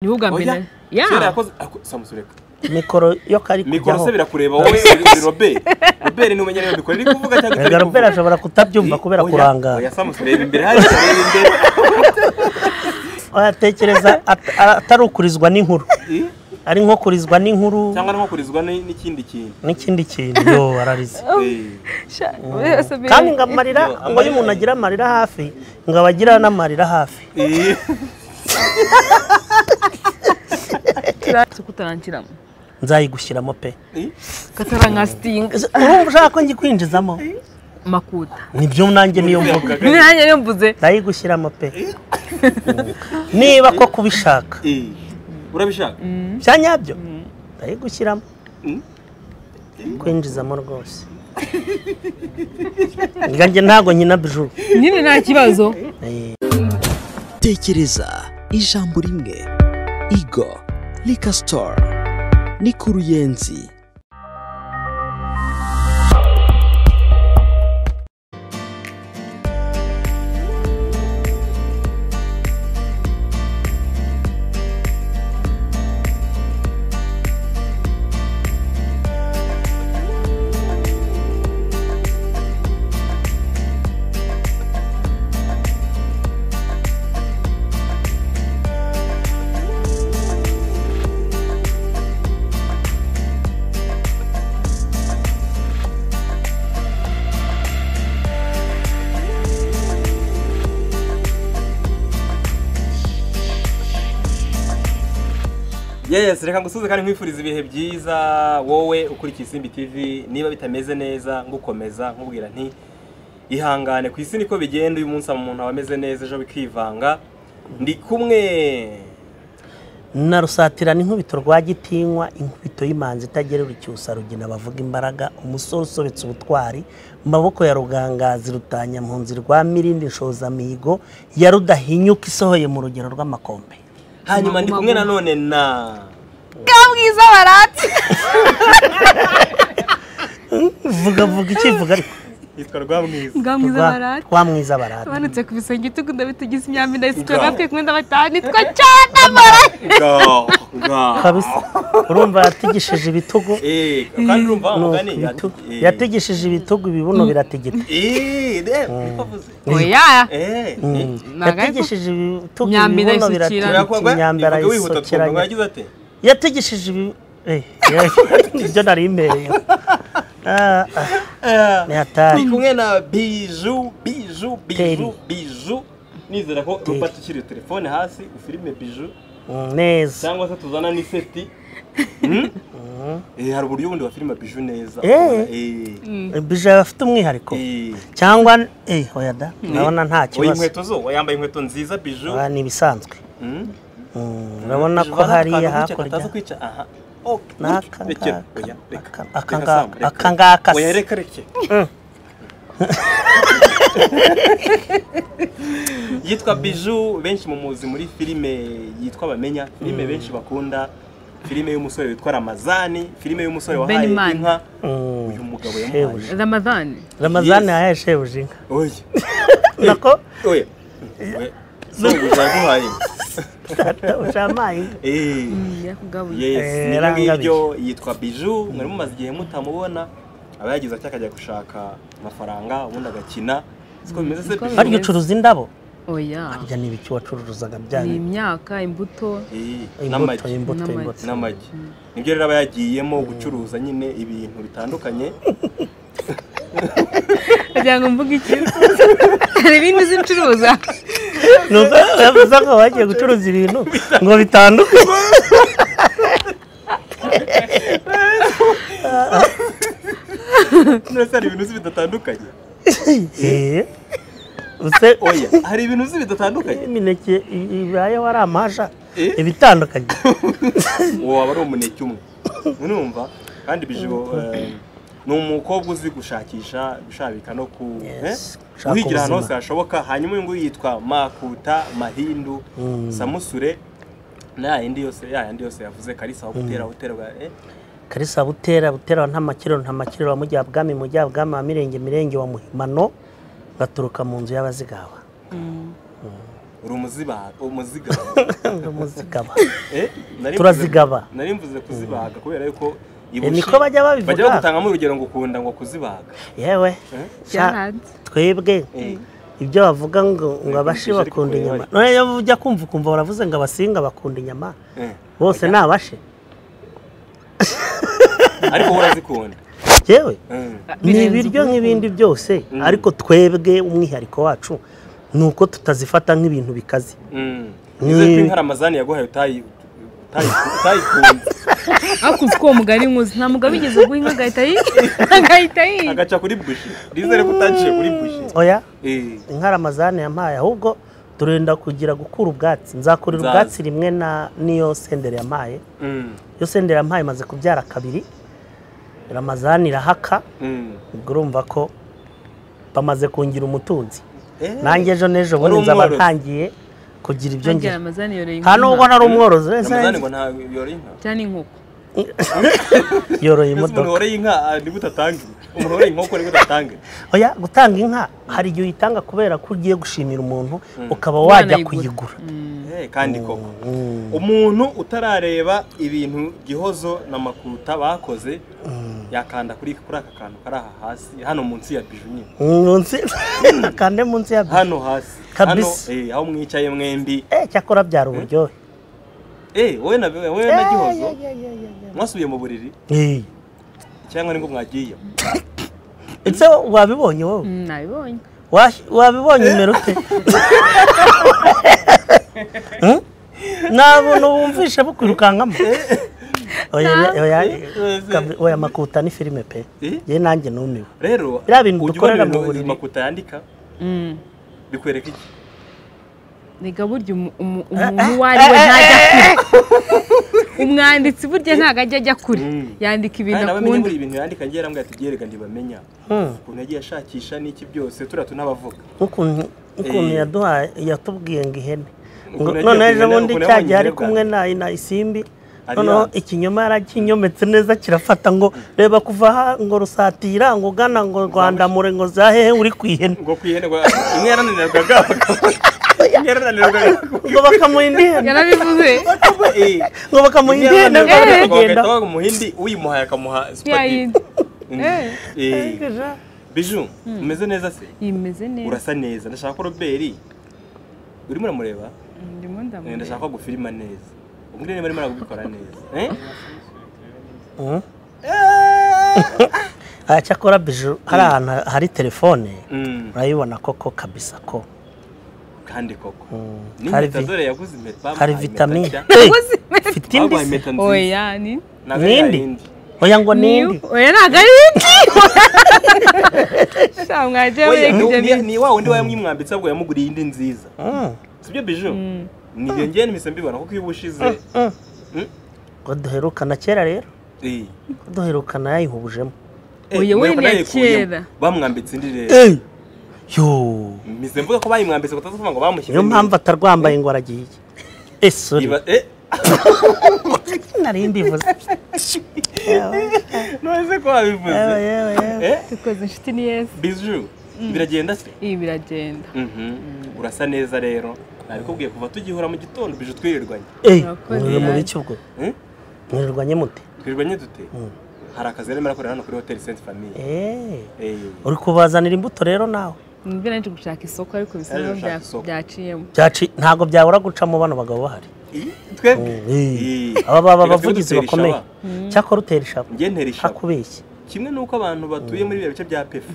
niwe ubwa mbere oya na- Ya. kera yakoze ako- samusureka mikoro yo kari mikoro se kujyaho birakureba wowe uri robert robert ntumenya niba bikora iri kuvuga cyangwa Erega itari Robert kuvuga ashobora kutabyumva kubera Oya, kurangara oya samusureba imbere hari kureba imbere atekereza at- atari ukurizwa n'inkuru I? ari nko kurizwa n'inkuru cyangwa no kurizwa ni- n'ikindi kintu n'ikindi kintu yo ararize Eh, Sha- oya, Sabine. kandi ngo amarira ngo iyo umuntu agira amarira hafi ngo aba agira n'amarira hafi eh. Turazi ko utarangiramo nzayigushyiramo pe Eh, katarankasinga urumva ushaka ko ngikwinjizamo makuta nibyo nanjye niyo mvuga Yavugaga, nanjye niyo mvuze nzayigushyiramo pe niba ko kubishaka eh. urabishaka bya nyabyo ndayigushyiramo Mm. kwinjizamo rwose Erega njye ntabwo nkina bijuru nyine nta kibazo tekereza ijambo rimwe igo rika sitoru ni ku ruyenzi yes reka ngusuze kandi nkwifuriza ibihe byiza wowe ukurikiye isimbi tv niba bitameze neza ngukomeza nkubwira nti ihangane ku isi niko bigenda uyu munsi umuntu aba ameze neza ejo bikivanga ndi kumwe na rusatira n'inkubito rwa gitinywa inkubito y'imanzi itagerera icyusa rugina bavuga imbaraga umusore usobetse ubutwari mu maboko ya rugangazi rutanya mpunzi rwa mirindi nshozamihigo ya rudahinyuka isohoye mu rugero rw'amakombe hanyuma ndi kumwe nanone na kabwiza barati vuga vuga ikivuga ariko yitwa rwamwiza ngamwiza Rwa- barati rwamwiza barata tumanutse ku bisenge tugunda bitugize imyambi ndayisitwe Ngaho. natwe kumwe ndabatanu nitwa cyane barati Ga- ga. kabisa urumva yatigishije ibitugu Eh, kandi urumva wa ni mugani uku, ibitugu. Eh. yatigishije ibitugu ibibuno biratigita Eh, de- niko avuze. oya Eh, eh. yatigishije ibitugu Imyambi ibibuno ndayisukira. Urakuba- biratigita imyambi ivuga wihuta twumva ngo arayisokeranya yagize ati yatigishije ibi eh, ibyo nari imbereye Ah, ah, "Eh, ni hatari ndi kumwe na biju biju biju Teri. biju nizera ko Teri. rupata ushyiriye telefone hasi ufilime biju Mm, neza cyangwa se tuzana n'iseti Hmm? Eh, hari uburyo bundi wafilima biju neza Eh. ubona, eh, bija afite umwihariko eh. cyangwa eh oya da urabona nta oya kibazo inkweto zo wayambaye inkweto nziza biju Ah, ni ibisanzwe Hmm? Mm, urabona Biju ko bana hariya akantu kwicara, hakurya kataza kwica aha Oh, N'aka rekera, ngaka, oya, reka, aka- reka aka Sam, ngaka, reka. aka ngaka se. oya reka reke yitwa biju benshi mumuzi muri filime yitwa bamenya filime benshi bakunda filime y'umusore witwa ramazani filime y'umusore wahaye Benimana. inka Mm, uyu mugabo yamuhaye shebuja ramadani ramazani Yes. yahaye shebuja inka oya nako oya We, shebuja yaguhaye ushamaye inka Eh. yakugabuye yes Eh, nibyo rangabije. ngibyo yitwa biju mwari mumaze igihe mutamubona aba yagize atya akajya gushaka amafaranga ubundi agakina siko bimeze se Niko Bijou? harya ucuruza indabo oya harya ni ibiki wacuruzaga ni byanyu imyaka imbuto Eh, imbuto n'amagi imbuto N'amagi. imbuto n'amagi nibyo rero aba yagiyemo gucuruza nyine ibintu bitandukanye kugira ngo mvuge iki hari ibindi zicuruza Nuko yavuze ko bagiye gucuruza ibintu ngo bitandukanye none se hari ibintu uzi bidatandukanye Eh, use oya hari ibintu uzi bidatandukanye imineke i- ibaye wari amasha Eh? ibitandukanye uwo waba ari umuneke umwe urumva kandi bijibo eh, ni umukobwa uzi gushakisha gushabika no ku Yes, eh, gushaka guhigira ahantu hose ubuzima. hashoboka hanyuma uyu nguyu yitwa makuta mahindu samusure na yindi yose ya yandi yose yavuze karisa aho gutera gutera eh, karisa butera butera wa ntamakiriro ntamakiriro wa mujya bwami mujya bwami wa mirenge mirenge wa muhimano ngaturuka mu nzu y'abazigawa uri umuzi kuzibaga umuziga umuzigaba Eh, nari mvuze- Turazigaba. nari mvuze kuzibaga kubera yuko Eh, niko bajya babivuga. bajya bagutangamo urugero ngo ukunda ngo kuzibaga yewe Eh? sha- byaranze twebwe Eh, ibyo bavuga ngo ngo abashi kumvisha bakunda ariko inyama wewe. none iyo ujya kumva ukumva baravuze ngo abasinga bakunda inyama eh. bose ni abashi ariko wowe urazikunda yewe Eh. ni birenze ibiryo ubwoko. nk'ibindi byose Mm. ariko twebwe umwihariko wacu ni uko tutazifata nk'ibintu bikaze Mm. Ni- Nizere ko inkaramazani yaguhaye utayi- utayi- utayikunze ariko uzi ko uwo mugari nkuzi nta mugabo igeze guha inka agahita yica agahita yica agaca kuri bushi nizere ko utaciye kuri bushi oya Eh, inkaramazane yampaye ahubwo turenda kugira gukura ubwatsi nzakurira Nzaza. ubwatsi rimwe na niyo senderi yampaye mm, iyo senderi yampaye imaze kubyara kabiri ramazani irahaka mm. ubwo urumva ko bamaze kungira umutunzi Eh, nanjye ejo n'ejo Wari bundi nzaba umworozi? ntangiye kugira ibyo ntangira ngira amazani yoreye nta nubwo inka ntari umworozi wese Ramazani ngo nta yoroye inka cyangwa n'inkoko yoroye Mbese umuntu imodoka woroye inka ah, nibwo utatanga umuntu woroye inkoko nibwo utatanga oya gutanga inka hari igihe uyitanga kubera ko ugiye gushimira umuntu ukaba Umwana wajya ayigura. kuyigura Mm. Eh, kandi koko umuntu utarareba ibintu gihozo na makuta bakoze yakanda kuri kuri aka kantu kari aha hasi hano munsi ya biju nyine munsi kande munsi ya hano hasi hano Kabisa. eh, aho mwicaye mwembi eh cyakora byara uburyohe eh wowe na wowe na gihozo mwasubiye mu buriri Eh, cyangwa nibwo mwagiye ese wabibonye wowe Mm, nabibonye Wash- wabibonye umera ute Hmm? nta buntu wumvishe bukwirukankamo oya oya kabi- oya makuta ni filime pe Eh? ye nanjye numiwe rero Biriya bintu ujya dukorera ubona mu ibintu buriri. makuta yandika Mm. bikwereka iki rega burya umu- umu- umuntu uwo ari we ntajya kure umwanditsi burya ntabwo ajya ajya kure Mm. yandika ibintu kandi abamenya akunda buri bintu yandika ngiye arambwira ati byerega ntibamenya ukuntu yagiye ashakisha n'iki byose turiya tunabavuga nk'ukuntu ukuntu Eh. yaduhaye yatubwiye ngo ihene Ngo yagiye noneho ejo kuyihene, bundi ukuntu cya yabonye gihe ari ihene kumwe bwangu. na na isimbi Ari noneho yanze. ikinyoma yarakinyometse neza kirafata ngo reba kuva aha ngo rusatira ngo ugana ngo rwandamure ngo zahehe uri ku ihene ngo kwihenerwa imwe yarananirwaga imwe yarananirwaga ngo bakamuha indi hene yarabivuze Eh, ngo bakamuha imwe indi hene ngo bari yarananirwaga bagahita kugenda baha umuhindi uyimuhaye akamuha supageti yayindi Mm. Eh, biju umeze neza se imeze neza urasa neza ndashaka ko roberi urimo uramureba ndimo Eh, ndamureba ndashaka ko gufilima neza ubwo niba arimo aragubikora neza Eh? Mhm. Ah, cyakora biju hari ahantu hari telefone Mm, urayibona koko kabisa ko kandi koko Mm. Hari n'impeta vi- dore yaguze impeta bamuhaye hari impeta vitamine nshya. Eh, Uzi? mfite indi bamuhaye se? impeta nziza oya ni ntabwo ari Nindi? yayindi. oya ngo niyo nindi oya ntabwo ari iki sha mwajya Oya, mureka ibyo ni- bintu ni wa wundi wayamwimwambitse ahubwo yamuguriye indi nziza Mm. sibyo biju Mm. ni iyo ngiye n'imise mbibona kuko iyo ubushize Mm. Mm. ngo duherukana kera rero Eh, ko duherukana yayihubujemo eh, Oya, we mwereka ni iya nayikuyemo. kera. bamwambitse indi rero Eh! yo mise mvuga ko bayimwambitse utaza kuvuga ngo bamushyizemo niyo mpamvu atarwambaye ngo aragiye esori Iba- eh, nari mbivuze none se ko wabivuze yewe yewe Eh, dukoze inshuti ni yesi biju biragenda se ibi biragenda Mhm. urasa neza rero nabikubwiye kuva tugihura mu gitondo bije twirirwanye Eh, Urakoze mwirirwa muri nabi. iki ubwo Eh? mwirirwa nyemute twirirwanye dute hari akazi rero merakorera hano kuri hoteli senti famiye Eh, uri kubazanira imbuto rero nawe nimba naje gushaka isoko ariko bisa Naje n'aho gushaka bya- isoko. byaciyemo Byaci- ntabwo byabura gucamo bano bagabo bahari twebwe Eh, Eh. aba baba Reka abavugizi twebwe dutera bakomeye ishaba. cyakora utera ishaka njye ntera ishaka akubeshye kimwe n'uko abantu batuye muri biriya bice bya pefu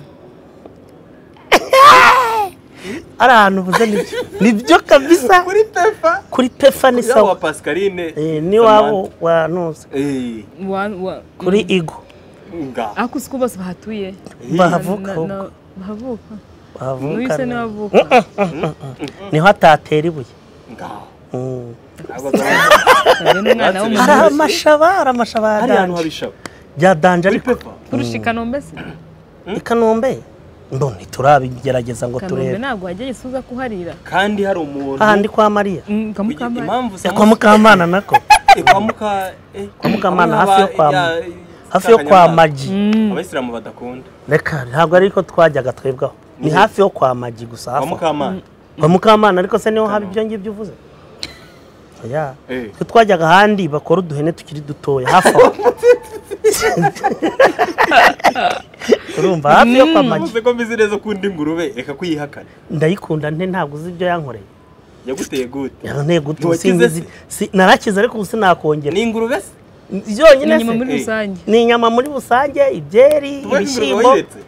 ari ahantu ubuze nibyo nibyo kabisa kuri pefa kuri pefa ni yaba wa sawa pascaline Eh, n'iwabo wa nuza Eh, Wa- wa- kuri igo nga ariko uzi ko bose bahatuye bahavuka Na- ahubwo na- bahavuka bahavuka nuyise neza. ntiwavuka niho atatera ibuye nga Mm. Ntabwo azaba- Sabe n'umwana hari w'umuntu amashaba hari amashaba ya hari ahantu danje habishaba bya danje muri ariko pefa kurusha ikanombe se i kanombe ndo ntiturabigerageza ngo kanombe turebe ntabwo wajya yisuza kuharira kandi hari umuntu ahandi kwa mariya Mm, Kugira- kamukamana impamvu Eh, kwa mukamana nako Eh, kwa muka eh, Kwa Mukamana, aba- hafi yo kwa- ya- hafi yo kwa Kanyamanza. maji Mm, abayisilamu badakunda reka ntabwo ariko twajyaga twebwaho ni Ni- hafi yo kwa maji gusa kwa hafi aho. mukamana wa mukamana ariko se niho haba ibyo ngibyo uvuze oya Eh. twe twajyaga ahandi bakora uduhene tukiri dutoya hafi aho urumva hafi yo kwa magi uvuze ko mbizi neza ukunda ingurube reka kuyihakana ndayikunda nte ntabwo uzi ibyo yankoreye yaguteye gute yanteye guta ubu Ntiwakize sinzi se? si- narakize ariko ubu sinakongera ni ingurube se byonyine inyuma muri se Eh. rusange ni inyama muri rusange ibyeri tuvuge ko ingurube ibishyimbo wayiretse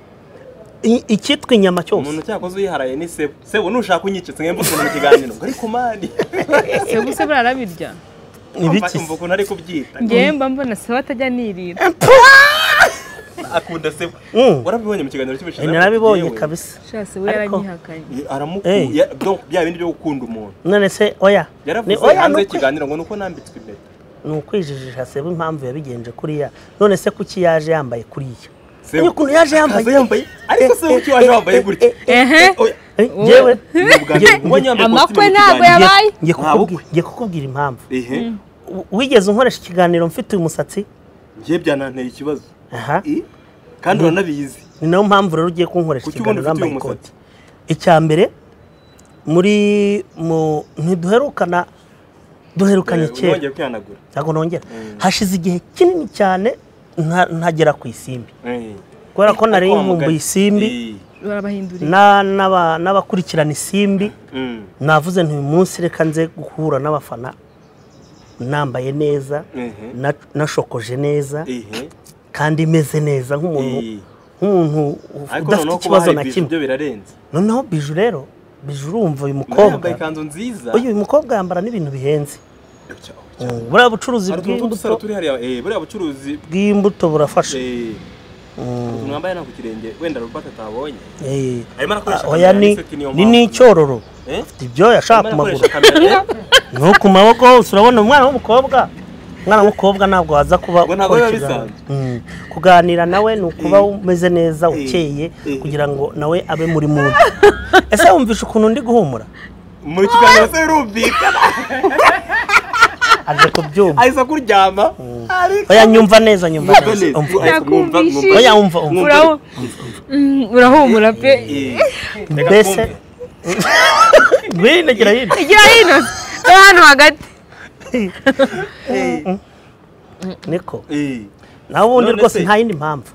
i- icyitwa inyama cyose umuntu cyakoze uyiharaye ni sebo sebo nushaka unyicitse nk'imbu ukuntu mu kiganiro ngo ariko mani se gusa burara birya ibiki umva ukuntu ari kubyita ngewe mba mbona saba atajya nirira akunda sebo Mm. warabibonye mu kiganiro cy'ubushize narabibonye Yewe. kabisa shase we Ariko- yaranyihakanye Ye- Eh. aramukuye donc bya bindi byo gukunda umuntu none se oya ni yaravuze oya hanze ni ukwi- y'ikiganiro ngo nuko nambitswe impeta ni ukwijijisha seba impamvu yabigenje kuriya none se kuki yaje yambaye kuriya Sebo. niyo ukuntu Akaza yaje yambaye yambaye ariko se kuki waje wambaye gutya ehe Oya, Eh, ngewe ni ubwa mbere nkubonye yambaye Amakwe ikositimu mu ntabwo kiganiro. yabaye. ngiye Nta bukwe. kukubwira- ngiye kukubwira impamvu ehe W- wigeze unkoresha ikiganiro mfite uyu musatsi njye byananteye ikibazo aha Eh? kandi uranabizi ni nayo mpamvu rero ugiye kunkoresha Kuki ikiganiro ubona ufite wambaye uyu ikoti musatsi? icya mbere muri mu ntiduherukana duherukanye Eh, kera unongeye kwihanagura ntabwo nongera hashize igihe kinini cyane nta- ntagera ku isimbi Eh. kubera ko nari Ariko wa nkumbuye mugani. isimbi Eh. barabahindurira na- n'aba- n'abakurikirana isimbi Mm. navuze nti uyu munsi reka nze guhura n'abafana nambaye neza Ehe. na- nashokoje neza Ehe. kandi meze neza nk'umuntu Eh. nk'umuntu ariko udafite noneho kuba ikibazo hari na bije kimwe byo birarenze noneho biju rero biju urumva uyu Mugabo yambaye mukobwa ikanzu nziza uyu uyu mukobwa yambara n'ibintu bihenze Mm, buriya bucuruzi hari utuntu bw'imbuto tw'udusaro turi hariya eh, buriya bucuruzi bw'imbuto burafasha eh, utuntu wambaye nta ku kirenge wenda rupata atabonye Eh, arimo ah, arakoresha kamera, oya ni ese niyo ni mpamvu. n'icyororo Eh? afite ibyoya ashaka ku Arimo maguru arakoresha kamera no ku maboko hose urabona umwana w'umukobwa umwana w'umukobwa ntabwo waza kuba Ubwo ntabwo ukora biba ikiganiro. bisanzwe. Mm, kuganira nawe ni ukuba Eh. umeze neza Eh. ukeye Eh. kugira ngo nawe abe muri mubi ese wumvisha ukuntu ndi guhumura muri kiganiro se birumvikana aje kubyumva ahise kuryama ariko oya nyumva neza nyumva Mwumva neza neza. umva. Ariko mwumva- Nakumvishije. mwumva- oya umva umva Mwumva- Urahu- Mm, urahumura pe Eh. Reka mbese twumve. ngwino gira hino igira hino se hano hagati Eh. niko Eh. nawe ubundi None rwose se- nta yindi mpamvu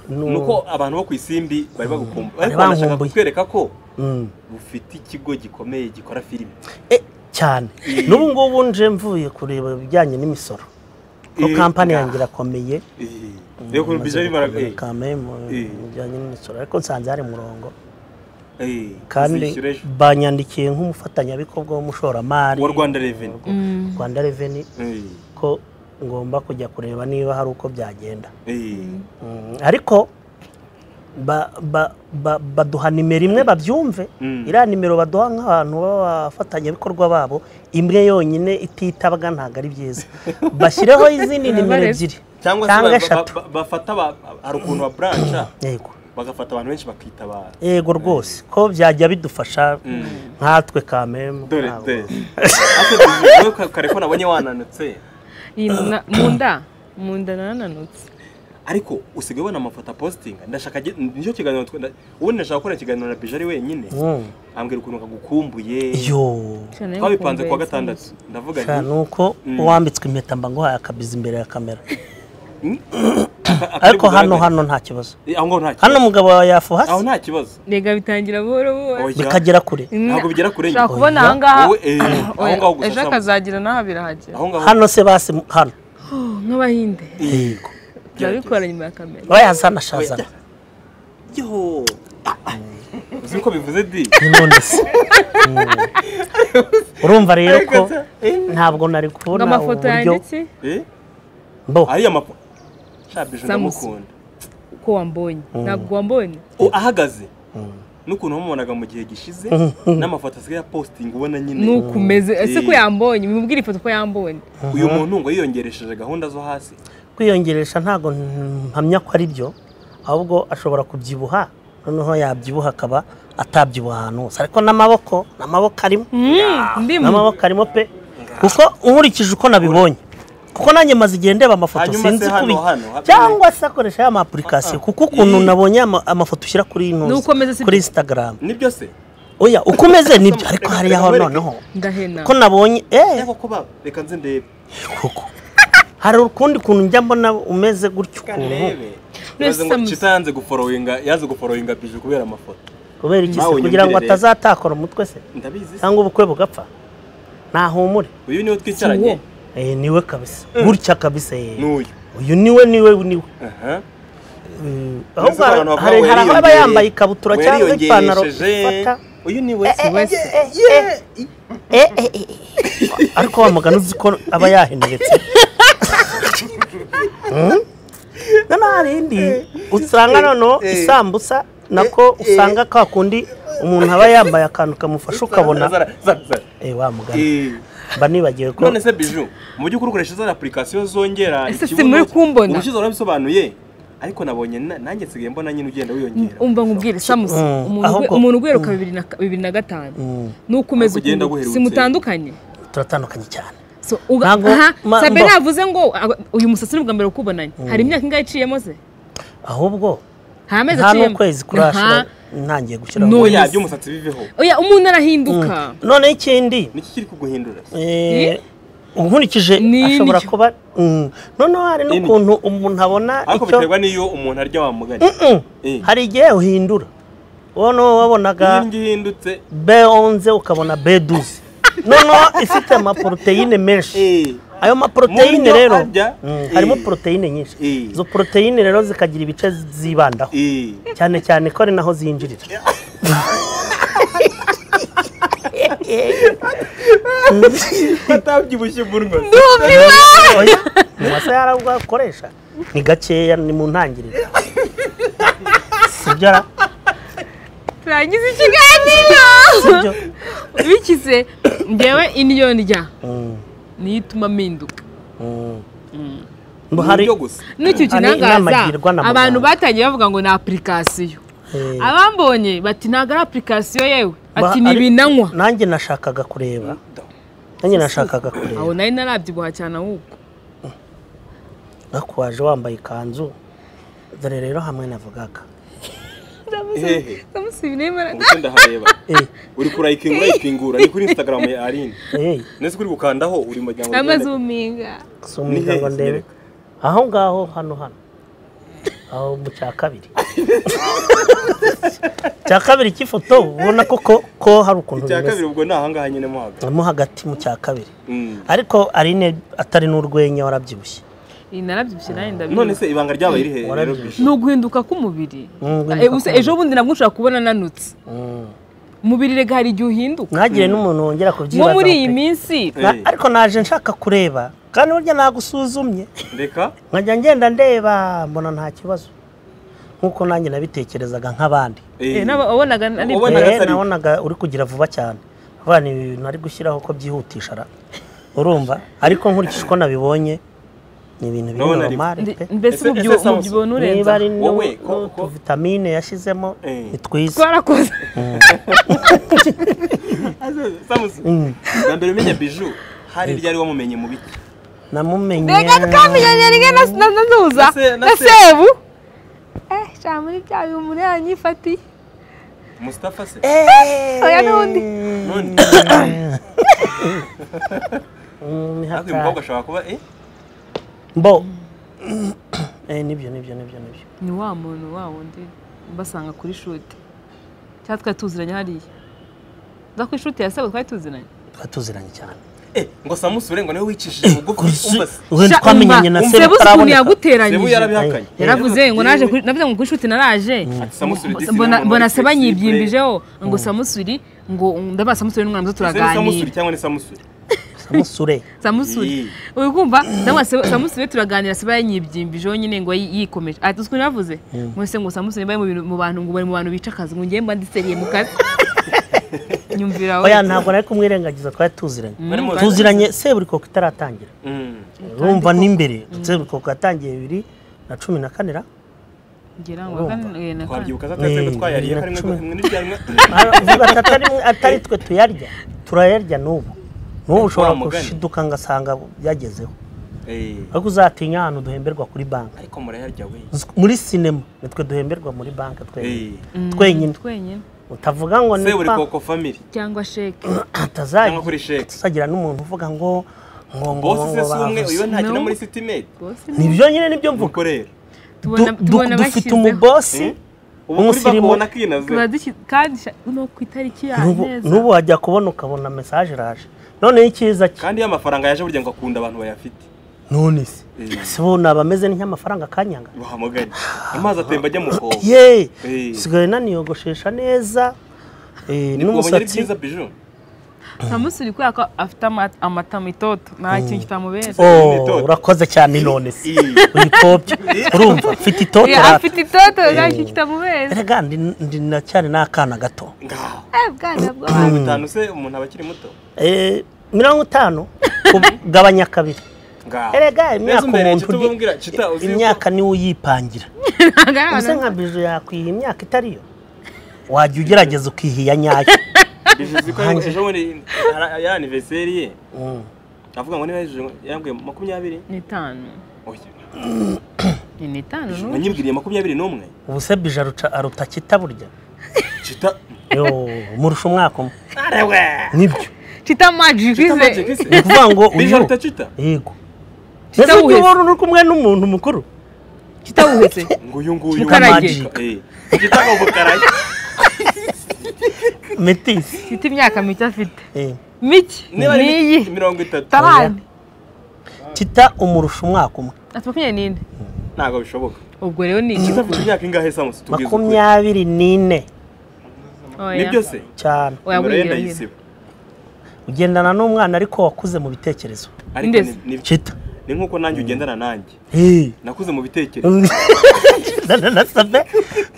ni uko abantu bo ku isimbi bari bagukumbuye ariko Bari banashaka bankumbuye. kutwereka ko Mm. ufite ikigo gikomeye gikora filime Eh, cyane n'ubu ngubu nje mvuye kureba ibijyanye n'imisoro ko Eh, kampani bwa- yanjye irakomeye rero ku Maze bijya bimara gukomera kame mu Eh. mu bijyanye n'imisoro ariko nsanze hari murongo kandi kandi banyandikiye nk'umufatanyabikorwa w'umushoramari wa rwanda reveni rwanda reveni ko ngomba kujya kureba niba hari uko byagenda Mm, ariko ba- ba- ba- baduha nimero imwe babyumve Mm. iriya nimero baduha nk'abantu b'abafatanyabikorwa babo imwe yonyine ititabwa ntabwo ari byiza bashyireho izindi nimero Barabareba. ebyiri cyangwa se cyangwa ba- eshatu ba- ba- bafata ba- hari ukuntu baburansha yego bagafata abantu benshi bakitabara yego rwose ko byajya bidufasha nkatwe kamemu dore ntabwo. dore Ase, wowe ka- kare ko nabonye wananutse Iyi nuna- mu nda mu nda narananutse ariko usigaye ubona amafoto apositinga ndashaka ge- nicyo kiganiro twenda ubundi ndashaka gukora ikiganiro na bijari ari wenyine Mm. ambwira ukuntu kagukumbuye yo Sha, nayo twabipanze kuwa kumva gatandatu ndavuga Sha, nti nuko Mm. uwambitswe impeta mba nguhaye akabizi imbere ya kamera aka- akari ariko hano bugaragare. hano nta kibazo Eh, aho ngaho nta hano kibazo umugabo wawe yafuha aho hasi nta kibazo rega bitangira buhoro buhoro Oya. bikagera kure Ntabwo bigera kure ushobora nyine. kubona Oya. ahangaha Wowe, eh, aho Oya, ngaho gusa ejo sambwe. akazagira n'aha birahagera aho ngaho hano se basi hano Oh, nk'abahinde yego turabikora nyuma ya kamera bayazana shazana yo Ah, ah. uzi ko bivuze di none se urumva rero ko Ariko se, eh, ntabwo nari ngo kubona amafoto uburyo yanditse eh, mbo ariya mapo shabije ndamukunda ko wambonye ntabwo wambonye O, ahagaze n'ukuntu wamubonaga mu gihe gishize n'amafoto asigaye apositinga ubona nyine ni uko umeze ese ko Eh. yambonye mubwire ifoto ko yambonye uyu muntu ngo yiyongeresheje gahunda zo hasi kwiyongeresha ntabwo mpamya ko ari byo ahubwo ashobora kubyibuha noneho yabyibuha akaba atabyibuha ahantu hose ariko n'amaboko n'amaboko arimo ndimo n'amaboko arimo pe kuko nkurikije uko nabibonye kuko nanjye maze igihe ndeba amafoto Hanyuma se sinzi hano, kubi hano, hano. cyangwa se akoresha ya ma application kuko ukuntu Eh. nabonye ama- amafoto ushyira kuri Ni uko ameze ino si kuri byo? instagram nibyo se oya uko umeze nibyo ariko hariya ho noneho ndahena ko nabonye eee ariko ko ba reka nze ndebe koko hari ukundi kuntu njya mbona umeze gutyo reka ukuntu ndebe Mwese Ibaze ngo muzi. Chita yanze guforowinga yaze guforowinga biju kubera amafoto kubera iki se Nawe kugira ngo unyumvire rero. atazatakora umutwe se ndabizi se. cyangwa ubukwe bugapfa ntahumure uyu niwe twicaranye Eh, niwe kabisa gutya kabisa eh. n'uyu uyu niwe niwe niwe aha Mm, Mbese ahubwo abantu hari- bavuga hari ngo hari ababa yariyongereye- yambaye ikabutura ngo cyangwa ipantaro yariyongeresheje. ifata uyu niwe si we se Yeah. Eh, eh, eh, eh. ariko wa mugani uzi ko aba yahenderetse Hmm? noneho hari indi usanga noneho isambusa nako usanga ka kundi umuntu aba yambaye akantu kamufasha ukabona Zara, zara, zara. Eh, wa mugani Eh, mba nibagiwe ko none se biju mu by'ukuri ukoresha za apurikasiyo zongera Ese si ikibuno, muri kumbona? ubushize warabisobanuye ariko nabonye na- nanjye nsigaye mbona nyine ugenda wiyongera umva nkubwire samusi Mm, umuntu ahubwo- ugwe- umuntu uguheruka bibiri na bibiri na gatanu Mm, nuko umeze Ahubwo ugenda ukuntu uherutse. simutandukanye turatandukanye cyane So, uga- Ntabwo- aha, ma- sabe mbo- navuze ngo a- uyu musatsi ni ubwa mbere ukubonanye hari imyaka ingahe iciyemo se ahubwo nta mezi nta aciyemo n'ukwezi Nta- kurashira ntangiye gushyiraho No. oya yes. by'umusatsi biveho oya umuntu arahinduka noneho ikindi niki kiri kuguhindura se? Eh, unkurikije Ni ashobora n'icyo- kuba Mm. noneho hari n'ukuntu umuntu abona ariko icyo biterwa n'iyo umuntu arya wa mugani Mm. Eh. hari igihe uhindura wowe niwo wabonaga iyi ngiyi ihindutse b11 ukabona b12 noneho ifite amaporoteyine menshi eh, ayo maporoteyine Mu byo rero arya, Mm, eh. harimo poroteyine nyinshi Eh. izo poroteyine rero zikagira ibice zibandaho eh. cyane cyane ko ari naho zinjirira batabyibushye umunwa oya mu masaha yarabwakoresha ni gakeya ni mu ntangiriro sibyo ara- turangiza ikiganiro sibyo bikize ngewe indyo ndya Mm, niyo ituma mpinduka mm. mu Mbo hari buryo gusa n'icyo Ah, ni inama kinangaza agirwa na muganga. abantu batangiye bavuga ngo ni apurikasiyo Eh, abambonye bati ntabwo ari apurikasiyo yewe ba- ati ni ari- ibinanywa nanjye nashakaga kureba nanjye nashakaga kureba aho nari narabyibuha cyane ahubwo ariko waje wambaye ikanzu dore rero hamwe navugaga hehe samusibi n'imara ubuse ndahareba Eh, uri kurayipinga urayipingura ni kuri instagram ya aline eh, ndetse kuri gukandaho uri mu muryango amazuminga sumiga ngo ndebe aho ngaho hano hano aho mu cya kabiri cya kabiri cy'ifoto ubona ko ko- ko hari ukuntu icya kabiri bimeze ubwo ni ahangaha nyine mo hagati mo hagati mu cya kabiri Mm. ariko arine atari n'urwenya warabyibushye iyi narabyibushye nawe none ndabizi se ibanga ryabaye rihe rero Warabyibushye. bishu ni uguhinduka k'umubiri Mm, guhinduka Eh, gusa ejo k'umubiri. bundi nabwo ushobora kubona ananutse Mm. umubiri rega hari igihe uhinduka mwagire n'umuntu wongera nko kubyibazaho muri iyi pe. minsi Na- Eh. ariko naje nshaka kureba kandi burya nagusuzumye reka nkajya ngenda ndeba mbona nta kibazo nk'uko nanjye nabitekerezaga nk'abandi Eh, n'aba- wabonaga ari Ubona Eh, atari- nabonaga uri kugira vuba cyane abana ibi bintu ari gushyiraho ko byihutisha ra urumva ariko nkurikije uko nabibonye ni ibintu biri Ndabona ari- normale Ndi- pe mbese Ese- umubyibuho ese Samusi, umubyibuho niba nurenza ari Wowe, ko- ko- vitamine yashyizemo Eh. ni twiza twarakoze samusi Mm. bwa mbere umenya biju hari ryari wamumenye mu biti namumenye rega twamenyanye rimwe na na- na ntuza Na se- na na se- sebu eh sha muri bya uyu muntu yanyifatiye mustafa se Eh. Oya, n'undi. none Mm, ni natwe haka- umukobwa ashobora kuba eh mbo Eh, nibyo nibyo nibyo nibyo ni wa muntu wa wundi mbasanga kuri shuti cyangwa twari tuziranye hariya uza ku ishoti ya sebu twari tuziranye twari tuziranye cyane eh ngo samusi urengo niwe wicishije bugufi umva se Ubundi Sha, twamenyanye umva, na sebu ukuntu utaraboneka. sebu yaguteranyije yarabihakanye yaravuze ngo naje kuri- navuze ngo kuri shuti naraje Ati, samusuri disi mbona ni umuntu mbona wari seba flexible. nyibyimbyijeho ngo samusuri ngo ndabaha samusuri n'umwana muto Ese ni samusuri turaganira cyangwa ni samusuri samusure samusuri uri kumva cyangwa se samusuri turaganira seba yanyibyimbije nyine ngo yi- yikomeje ati uzi ukuntu navuze mwese ngo samusuri mbaye mu bintu- mu bantu ngo bari mu bantu bica akazi ngo ngiye mba ndiseriye mu kazi nyumvira oya ntabwo nari kumwirengagiza twari tuziranye Bari mu- tuziranye seburikoko itaratangira Mm. urumva n'imbere seburikoko yatangiye bibiri na cumi na kanira ngira ngo urumva. kane- na kane. twabyibuka zatatse ko Eh, twayariye na karimwe cumi. rimwe n'iryarimwe avuga ati atari, atari twe tuyarya turayarya n'ubu n'ubu ushobora Wa mugani. gushiduka ngasanga byagezeho eh ariko uzatinya ahantu duhemberwa kuri banki ariko murayarya we muri sinema nitwe duhemberwa muri banki twenyine eh Mm, twenyine twenyine utavuga ngo se buri pa- koko family cyangwa sheke hatazagira cyangwa kuri sheke hatazagira n'umuntu uvuga ngo ngo ngo bose se ngo si umwe bavuze. uyu ntakina No. muri sitimeti rwose nibyo nyine nibyo mvuga nuko rero tubona Du- du- tubona dufite bashyizeho umubosi ubu kuri Umusirimu- bakubona kinaze tuba dushyize kandi sha- no ku itariki ya n'ubu neza n'ubu wajya kubona ukabona mesaje iraje noneho icyiza cye kandi iyo amafaranga yaje burya ngo akunda abantu bayafite none se Eh. si bo naba ameze nk'amafaranga akanyanga bahamaganye amazi atemba ajya mu kobo ye Eh. sigaye naniyogoshesha neza eh, n'umusatsi ari n'umusatsi byiza biju ntamusuri kubera ko afite ama- amata mitoto nta kintu kitamubera Oh, n'itoto. urakoze cyane none se uyipopye urumva mfite itoto Iyo afite itoto nta kintu kitamubera erega ndi ndi nacyari n'akana gato ngaho Eh, bwana bw'abantu mirongo itanu se umuntu aba akiri muto Eh, mirongo itanu gabanya kabiri ngaho erega imyaka umuntu umuntu umuntu ugi- umbwira kita uzi yuko imyaka niwe uyipangira ntabwo ari ubuze abantu nka biju yakwiha imyaka itariyo wajya ugerageza ukihiya nyayo biju uzi ko Hanze. ejo bundi ara- ya anniversaire ye Mm. avuga ngo niba ejo yambwiye makumyabiri n'itanu oya ni n'itanu Biju, n'ubu. nanyibwiriye makumyabiri n'umwe ubu se bije aruca- aruta kita burya kita yo murusha umwaka umwe arewe nibyo Chita magic kita ize. magic ise ni ukuvuga ngo biju uyu aruta kita yego Kita mbese wese. niba uri kumwe n'umuntu mukuru Chita uhetse. ngo uyu nguyu Mukarage. Eh, kita ngo bukarage metisi Chita imyaka mike afite. eh, Mike. niba ari Niyi. mirongo itatu Tarani. kita umurusha umwaka umwe Ati makumyabiri n'ine. ntabwo bishoboka Ubwo rero ni iki? kita afite imyaka ingahe samusi tubwize ukuri makumyabiri n'ine Oya. nibyo se cyane Oya nimero ye bwira nyine. ndayisiba ugendana n'umwana ariko wakuze mu bitekerezo ariko Ndetse. ni- ni- kita ni nk'uko nanjye ugendana nanjye Eh. nakuze mu bitekerezo nasabye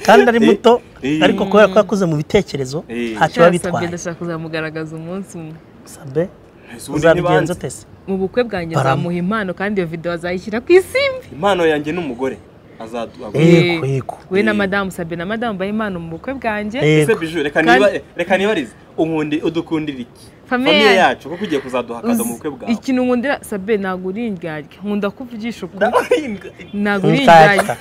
kandi ari muto Eh. ariko kubera ko yakuze mu bitekerezo Eh. ntacyo biba Cyasabye bitwaye ndashaka kuzamugaragaza umunsi umwe. sabe Ese ubundi ni banze? uzabigenza ute se Mu bukwe bwanjye Barama. nzamuha impano kandi iyo video azayishyira ku isimbi. impano yanjye n'umugore azadu yego yego We na Eh. madamu Sabine na madamu baha impano mu bukwe bwanjye. ese yego biju reka Kandi- niba- reka nibarize unkundi udukundira iki Famiye famiye yacu. yacu kuko ugiye kuzaduhakaza mu bukwe bwawe Ikintu nkundira Sabine ntabwo uri indyarya. Nkunda kuvugisha ukuri. Ndabahinga. Ntabwo uri nshaka indyarya.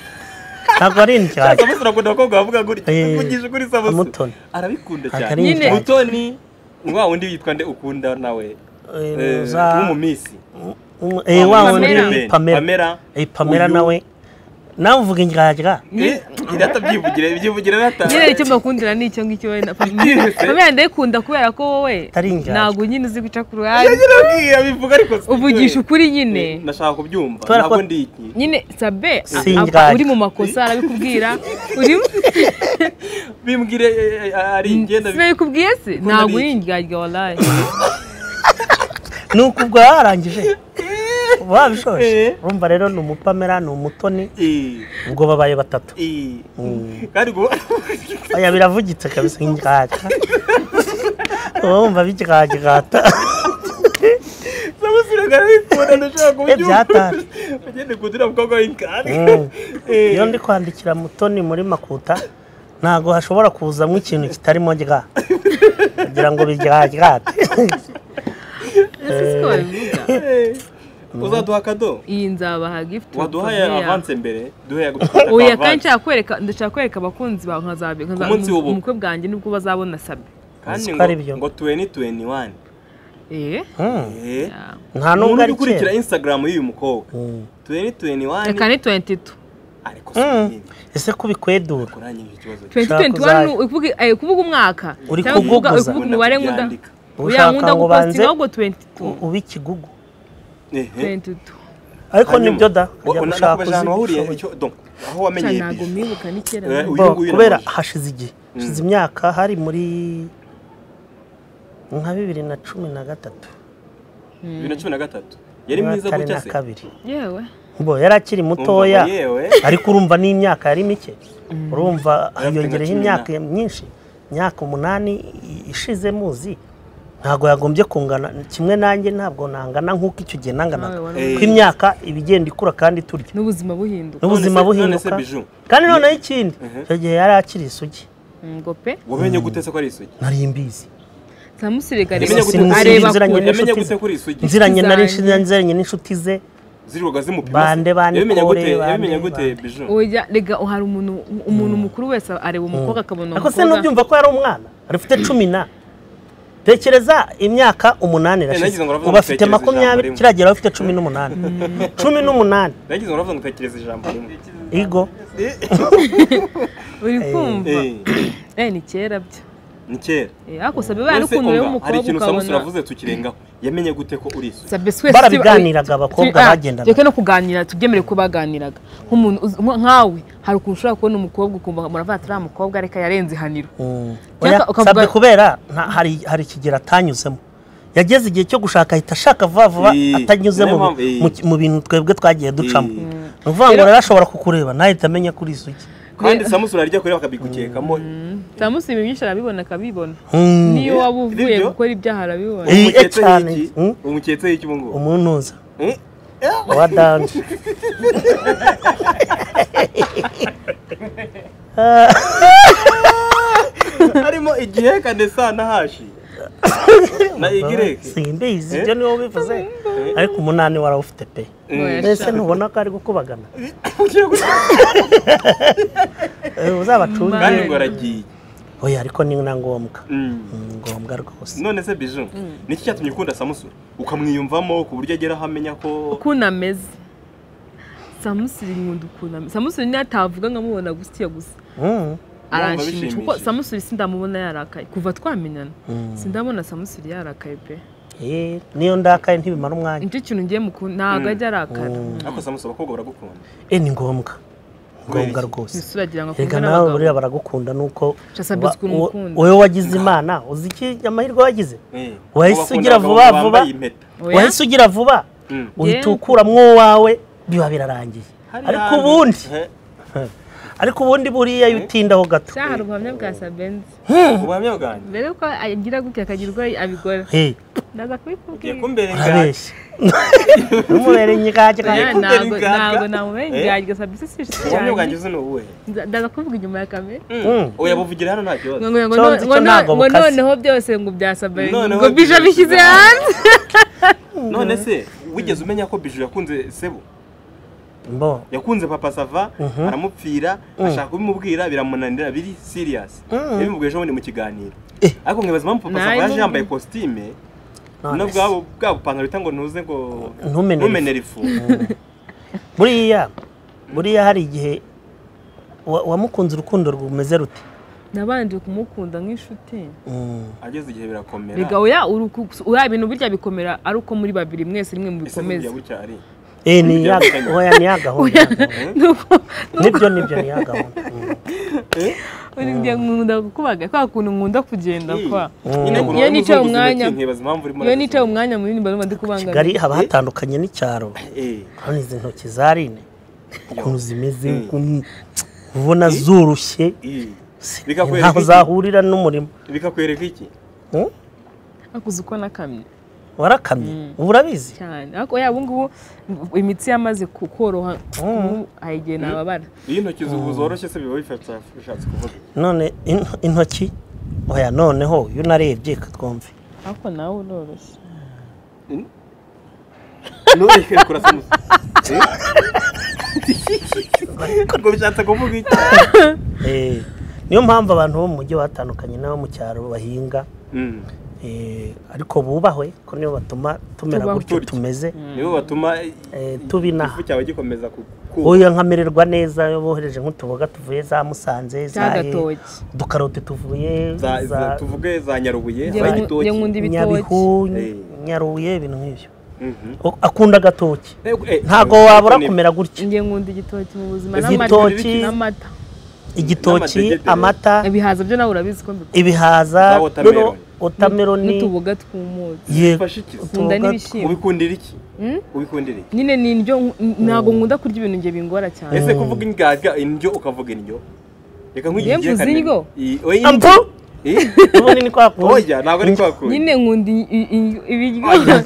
ntabwo ari indyarya samusi urakunda abakobwa bavuga gutya Eh. mvugisha ukuri samusi Mutoni. arabikunda Atari cyane Nyine. indyarya. mutoni wa wundi witwa nde ukunda nawe Eh, Eh, uza w'umumisi um- eh, wa Wamamaza wundi Pamela. pamera pamera Eh, pamera uyu- nawe nawe uvuga indyarya Eh, irata byivugire byivugire irata nyine icyo mbakundira ni icyo ngicyo we na Yes. pamela ndayikunda kubera ko wowe Atari injyana. ntabwo nyine uzi guca ku ruhande Yarabwiye, abivuga ariko si uvugisha byo. ukuri Eh, nyine nashaka kubyumva Kubera ko- ntabwo ndi iki nyine sabe Si aba- injyana. uri mu makosa arabikubwira uri bimbwire eh, eh, ari ingenda sinabikubwiye se Ukunda ntabwo ari uri iki? indyarya waraye ni uku ubwo warangije uba wabishoje Eh. urumva rero ni umupamera ni umutoni Eh, ubwo babaye batatu eh. kandi ubwo aya biravugitse kabisa indyarya uba wumva biryagirata samusiraga arabikunda ndashaka kubyumva byatanje. ugende kundira umukobwa w'inkari Mm. iyo ndi kwandikira mutoni muri makuta ntabwo hashobora kuzamo ikintu kitarimo rya kugira ngo biryaryate ese ko babivuga uzaduha akado iyi nzabaha gift waduhaye Pamela. avanse mbere duhe gutwita oya kandi nshaka kwereka ndashaka kwereka abakunzi bawe nkazabe nkazabe Umunsi w'ubukwe. umukwe bwanjye nibwo bazabona sabe kandi Nzi ko ngo- ari byo. ngo tuweni tuweni wani eh nta nubwo umuntu uri ari gukurikira kera instagram y'uyu mukobwa Mm. tuweni tuweni wani reka ni 22 ariko si Mm. nini ese kubikwedura kurangije ikibazo cye. Ushaka 2021 ni uzabe. ukuvuga- eh, kuvuga umwaka Uri cyangwa kuvuga- kuguguza. kuvuga umubare nkunda Yandika. uya nkunda ushaka ngo gupostinga banze ahubwo 22 ube ikigugu Ehe. 22 ariko Hanyuma, nibyo da wa- kujya na- gushaka nakubajana uzi wahuriye ibishoboye. icyo- donc, aho Cya wamenyeye ntabwo bije. mwibuka ni kera Eh, na- uyu Bo, nguyu kubera namuzi. hashize igihe hashize Mm. imyaka hari muri nka bibiri na cumi na gatatu bibiri na cumi na gatatu yari mwiza umwaka ari gutya na se kabiri yewe bo yari akiri mutoya Umva ngo yewe ariko urumva n'imyaka yari mike urumva Yari afite yongereho nka cumi imyaka myinshi imyaka umunani i- ishize muzi ntabwo yagombye kungana kimwe nanjye ntabwo nangana nk'uko icyo gihe nanganaga Nawe wari Eh. kuko imyaka iba igenda ikura kandi turya n'ubuzima buhinduka n'ubuzima None se- buhinduka none se biju? kandi noneho ikindi Mhm. icyo gihe yari akiri isugi ngo pe wamenye gute se ko ari isugi nari mbizi samusirega Yamenye gute- areba Sinziranye kure yamenye n'inshuti gute ze. ko uri isugi nziranye nari zanjye. nziranye n'inshuti ze ziruga zimupima Bande bane yabimenya kore, gute bande yabimenya gute bande. biju oya rega hari umuntu umuntu mukuru wese areba umukobwa akabona ariko se ntubyumva ko yari umwana ari ufite cumi na tekereza imyaka umunani irashize nagize ngo uravuga uba ngo afite tekereza ijambo makumyabiri rimwe. kiragira aba afite cumi n'umunani cumi n'umunani nagize ngo uravuga ngo utekereza ijambo rimwe igo uri kumva Eh, eh ni kera byo ni kera Eh, ariko sabe baye Ese n'ukuntu rero umva, hari umukobwa ikintu samusi ukabona uravuze tukirengaho yamenye gute ko uri isugi sabe twese Barabiganiraga abakobwa Ah, bagendanaga. reka no kuganira tubyemere ko baganiraga nk'umuntu uzi- nka- nkawe hari ukuntu ushobora kubona umukobwa ukumva muravuga ati uriya mukobwa reka yarenze ihaniro Oya, Cyangwa ukavuga- sabwe kubera nta- hari hari ikigero atanyuzemo yageze igihe cyo gushaka ahita ashaka vuba vuba Eh, atanyuze mu niyo mpamvu, eh. mu- mu bintu twebwe twagiye ducamo Eh. ni ukuvuga ngo Rero- rero ashobora kukureba nahita amenya kuri isugi kandi samusi urarya kure bakabigukekamo samusi ibintu byinshi arabibona akabibona Mm. niyo waba uvuye Nibyo. gukora ibyaha arabibona Eh. umuketse cyane. y'iki Mm. umuketse y'iki ubu ngubu umuntuza Eh, wa danje harimo igiheka ndetse na hashi na igireke simbizi Eh? ibyo niwo bivuze ariko umunani warawufite pe Oya, mbese sha. ntubona ko ari gukubagana ugiye gutanga Eh, uzabacunge Ma- kandi ngo aragiye oya ariko ni na ngombwa Mm. Ni ngombwa rwose none se biju niki cyatumye ukunda samusure ukamwiyumvamo ku buryo ageraho amenya ko ukuntu ameze samusiri nkunda ukuntu ameze samusiri niyo atavuga nkamubona gutya gusa Mm. aranshimisha kuko bishimishije. samusiri sindamubona yarakaye kuva twamenyana sindamubona samusiri yarakaye pe Eh, niyo ndakaye ntibimara umwanya nicyo kintu ngiye mukunda ntabwo ajya arakara ariko samusure abakobwa baragukunda Eh, ni ngombwa Ni ngombwa iki? rwose ntisuba agira ngo akunde reka nawe buriya n'abagabo baragukunda nuko Sha Sabes wa- ko uramukunda. wowe wagize imana uzi iki amahirwe wagize Eh, Wahise bakunda ugira abagabo vuba vuba? bambaye impeta. Oya, wahise ugira vuba Mm. uhita Yeah. ukuramo uwawe biba birarangiye Hariya ariko hantu- ubundi Eh, ariko ubundi buriya iyo utindaho gato sha hari ubuhamya bwa sabenzi ubuhamya bwanjye mbere yuko agira gutya akagira urwaye abigora Eh, ndaza ugiye kubikubwira kumberenganya urabeshya numubere Oya, ingage Ugiye kumbera ntabwo ingaga? ntabwo namubera Eh? ingaga sabisi sishe ubuhamya bwanjye uzi ni ubuhe Nza- ndaza kuvuga inyuma ya kamera Mm. oya buvugira hano nta ngo kibazo ngo ngo Cyo no- nzi ngo cyo no- ntabwo ngo bukaze. noneho byose ngo byasabaye Noneho ngo bije byose bishyize byasabaye. hanze none se wigeze umenya ko biju yakunze sebo mbo yakunze papa sava aramupfira ashaka kubimubwira biramunanira biri serious yabimubwiye ejo bundi mu kiganiro Eh. ariko nkibaza impamvu papa sava yaje Nabimumbwiye. yambaye kositime None no se. bwabo bwa bupantaro bita ngo ntuze ngo Ntumenere ntumenere ifu buriya buriya hari igihe wa- wamukunze urukundo rumeze rute nabanje kumukunda nk'inshuti Mm. ageze igihe birakomera rega oya uruku- oya ibintu burya bikomera ari uko muri babiri mwese rimwe ese burya mubikomeza gutya ari Eh, ni ya Ujya- oya, ni ya gahunda nuko nibyo nibyo ni ya gahunda Mm. ngiye nkunda kukubaga kwa kuntu nkunda kugenda kwa nyine ngo Iyo urabe nicaye umuzunguzi umwanya- intoki, nkibaza impamvu urimo iyo nicaye umwanya munini mba numva ndi kubangamira kigali haba hatandukanye n'icyaro Eh, hano izi ntoki za rine ukuntu zimeze Mm. ukuntu ubona zurushye eh. si- Bikakwereka ntaho iki? zahurira n'umurimo bikakwereka iki Mm? akuze uko nakamye warakamye ubu urabizi cyane ariko oya ubu ngubu imitsi yamaze ku- koroha ubu hari igihe nababara iyo intoki zubu zoroshye se biba bifasha bishatse kuvuga none in- intoki oya noneho iyo unarebye katwumve ariko nawe uroroshye ntureke kurasa umusazi ngo bishatse kuvuga iki Eh, niyo mpamvu abantu bo mu mujyi batandukanye n'abo mu cyaro bahinga Mm. eh, ariko bubahwe ko niyo batuma tumera Tubaho. gutyo Turya. tumeze nibo batuma Eh, tubinaha. ifu cyawe gikomeza kukuba oya nkamererwa neza iyo bohereje nk'utuboga tuvuye za musanze za He- cyagatoki udukaroti tuvuye za, za, za tuvuge za nyarubuye Njye za nku- gitoki njye nkunda ibitoki nyabihu Eh. nyaruye ibintu nk'ibyo Mhm. O- akunda agatoki Eh, eh, ntabwo ariko wabura ni- kumera gutya njye nkunda igitoki mu buzima Igitoki. n'amata- n'amata igitoki n'amadegede. amata ibihaza byo nawe urabizi ko mbikunda ibihaza Za watermelon. rero wotameroni n'utuboga tw'umutsi yego bifasha iki nkunda Utuboga n'ibishyimbo ubikundira iki Mm? ubikundira iki nyine ni indyo ntabwo nkunda kurya ibintu njye bingora cyane ese kuvuga ingaga indyo ukavuga indyo reka nk'igi Yemvuze kanini. indyo? I- oya, Ampo? indyo ubundi ni kwa kundi oya ntabwo ari kwakuye nyine nkunda i- i- i- ibiryo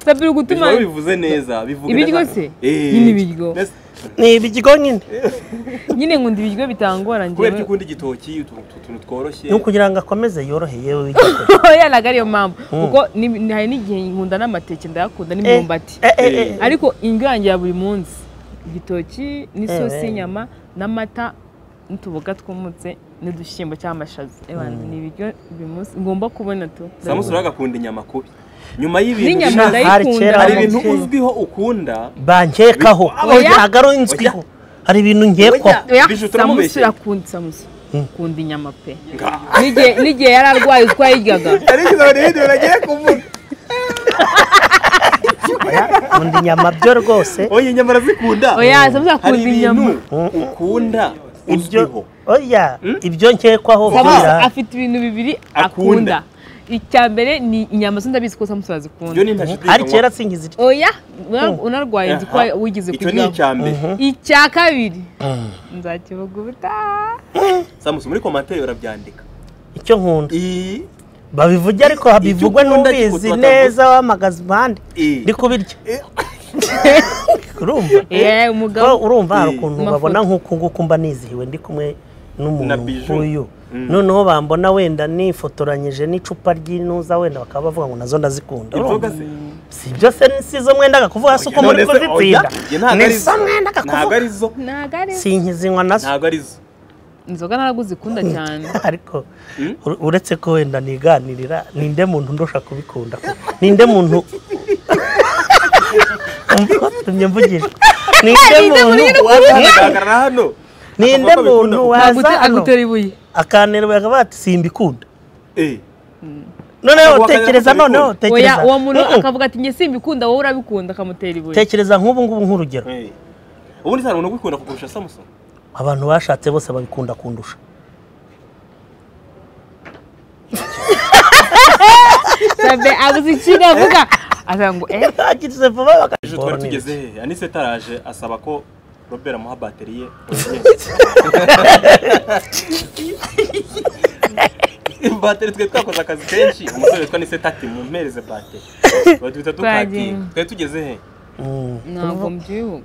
sabira Ibyo ugutuma rero bivuze neza bivuga Ibiryo neza. se? Eh. Nyine ibiryo. Mbese ni ibiryo nyine nyine nkunda ibiryo bitangora kubera njyewe ko ukunda igitoki utu- utu- utuntu tworoshye ni ukugira ngo akomeze yoroheye yewe w'igikore oya ntabwo ariyo mpamvu kuko ni- ni- hari n'igihe nkunda n'amateke ndayakunda n'imyumbati Eh, eh, eh, eh. ariko indyo yanjye ya buri munsi igitoki n'isosi Eh, eh. y'inyama n'amata n'utuboga twumutse n'udushyimbo cy'amashaza Ebana, ni ibiryo buri munsi ngomba kubona tu samusi uragakunda inyama kubi nyuma y'ibintu n'inyama bishaje, hari ndayikunda kera hari Amabye. ibintu uzwiho ukunda bankekaho Oya. oya ntabwo ari inzwiho hari ibintu Oya. nkekwaho oya Bijou, samusi turamubeshye. urakunda samusi ukunda inyama pe N'igihe- n'igihe yari arwaye twayiryaga hari ikintu hirya uragiye kuvuga nkunda inyama byo rwose oya inyama arazikunda Oya, samusi akunda hari ibintu inyama. ukunda ibyo uzwiho oya ibyo nkekwaho Samusi birahari. afite ibintu bibiri Akunda. akunda icya mbere ni inyama zo ndabizi ko samusi arazikunda ibyo ni ntashidikanywa ari kera singize iryo oya una- unarwaye nzi ko Aha. wigeze icyo ni kuryaho icya mbere icya kabiri nzakivuga ubutaha samusi muri komantere urabyandika icyo nkunda I- babivuge ariko bivugwe Icyo ukunda n'ubizi kikutavuga. neza wamagaze impande Eh. ndi kubirya urumva Eh, umugabo. Ko urumva hari Eh. ukuntu Amafoto. babona nk'uko nguko mba nizihiwe ndi kumwe Na n'umuntu Bijou. nk'uyu noneho bambona wenda nifotoranyije n'icupa ry'inuza wenda bakaba bavuga ngo nazo ndazikunda inzoga urumva? se si byose ni- si zo mwendaga kuvuga si uko None muri se, oya, kuzitsinda ye ntabwo ni ari zo zo mwendaga ntabwo kuvuga ari zo ntabwo ari sinkizinywa nazo ntabwo ari zo inzoga ntabwo uzikunda cyane ariko ure- uretse ko wenda niganirira ninde muntu ndusha kubikunda koko? ninde muntu watumye mvugisha ninde muntu wazahagarara hano ninde Akavuga ko muntu abikunda. waza Agute- hano agutera ibuye akanirwa akaba ati simbikunda Eh. noneho Ntabwo tekereza wakanira ko noneho abikunda. oya tekereza uwo muntu Mm-mm. akavuga ati njye simbikunda wowe urabikunda akamutera ibuye tekereza nk'ubu ngubu nk'urugero Eh. ubundi nta muntu ugukunda kukurusha samusi abantu bashatse bose babikunda kundusha sabe abuze ikintu avuga avuga ngo eh agize vuba ejo twari tugeze bakabikora hehe anise taraje asaba ko robert amuha bateri ye bateri twe twakoze akazi kenshi umusore witwa nise tati mumpereze bateri batwita dutati Twagiye. twari tugeze he ntabwo mbyibuka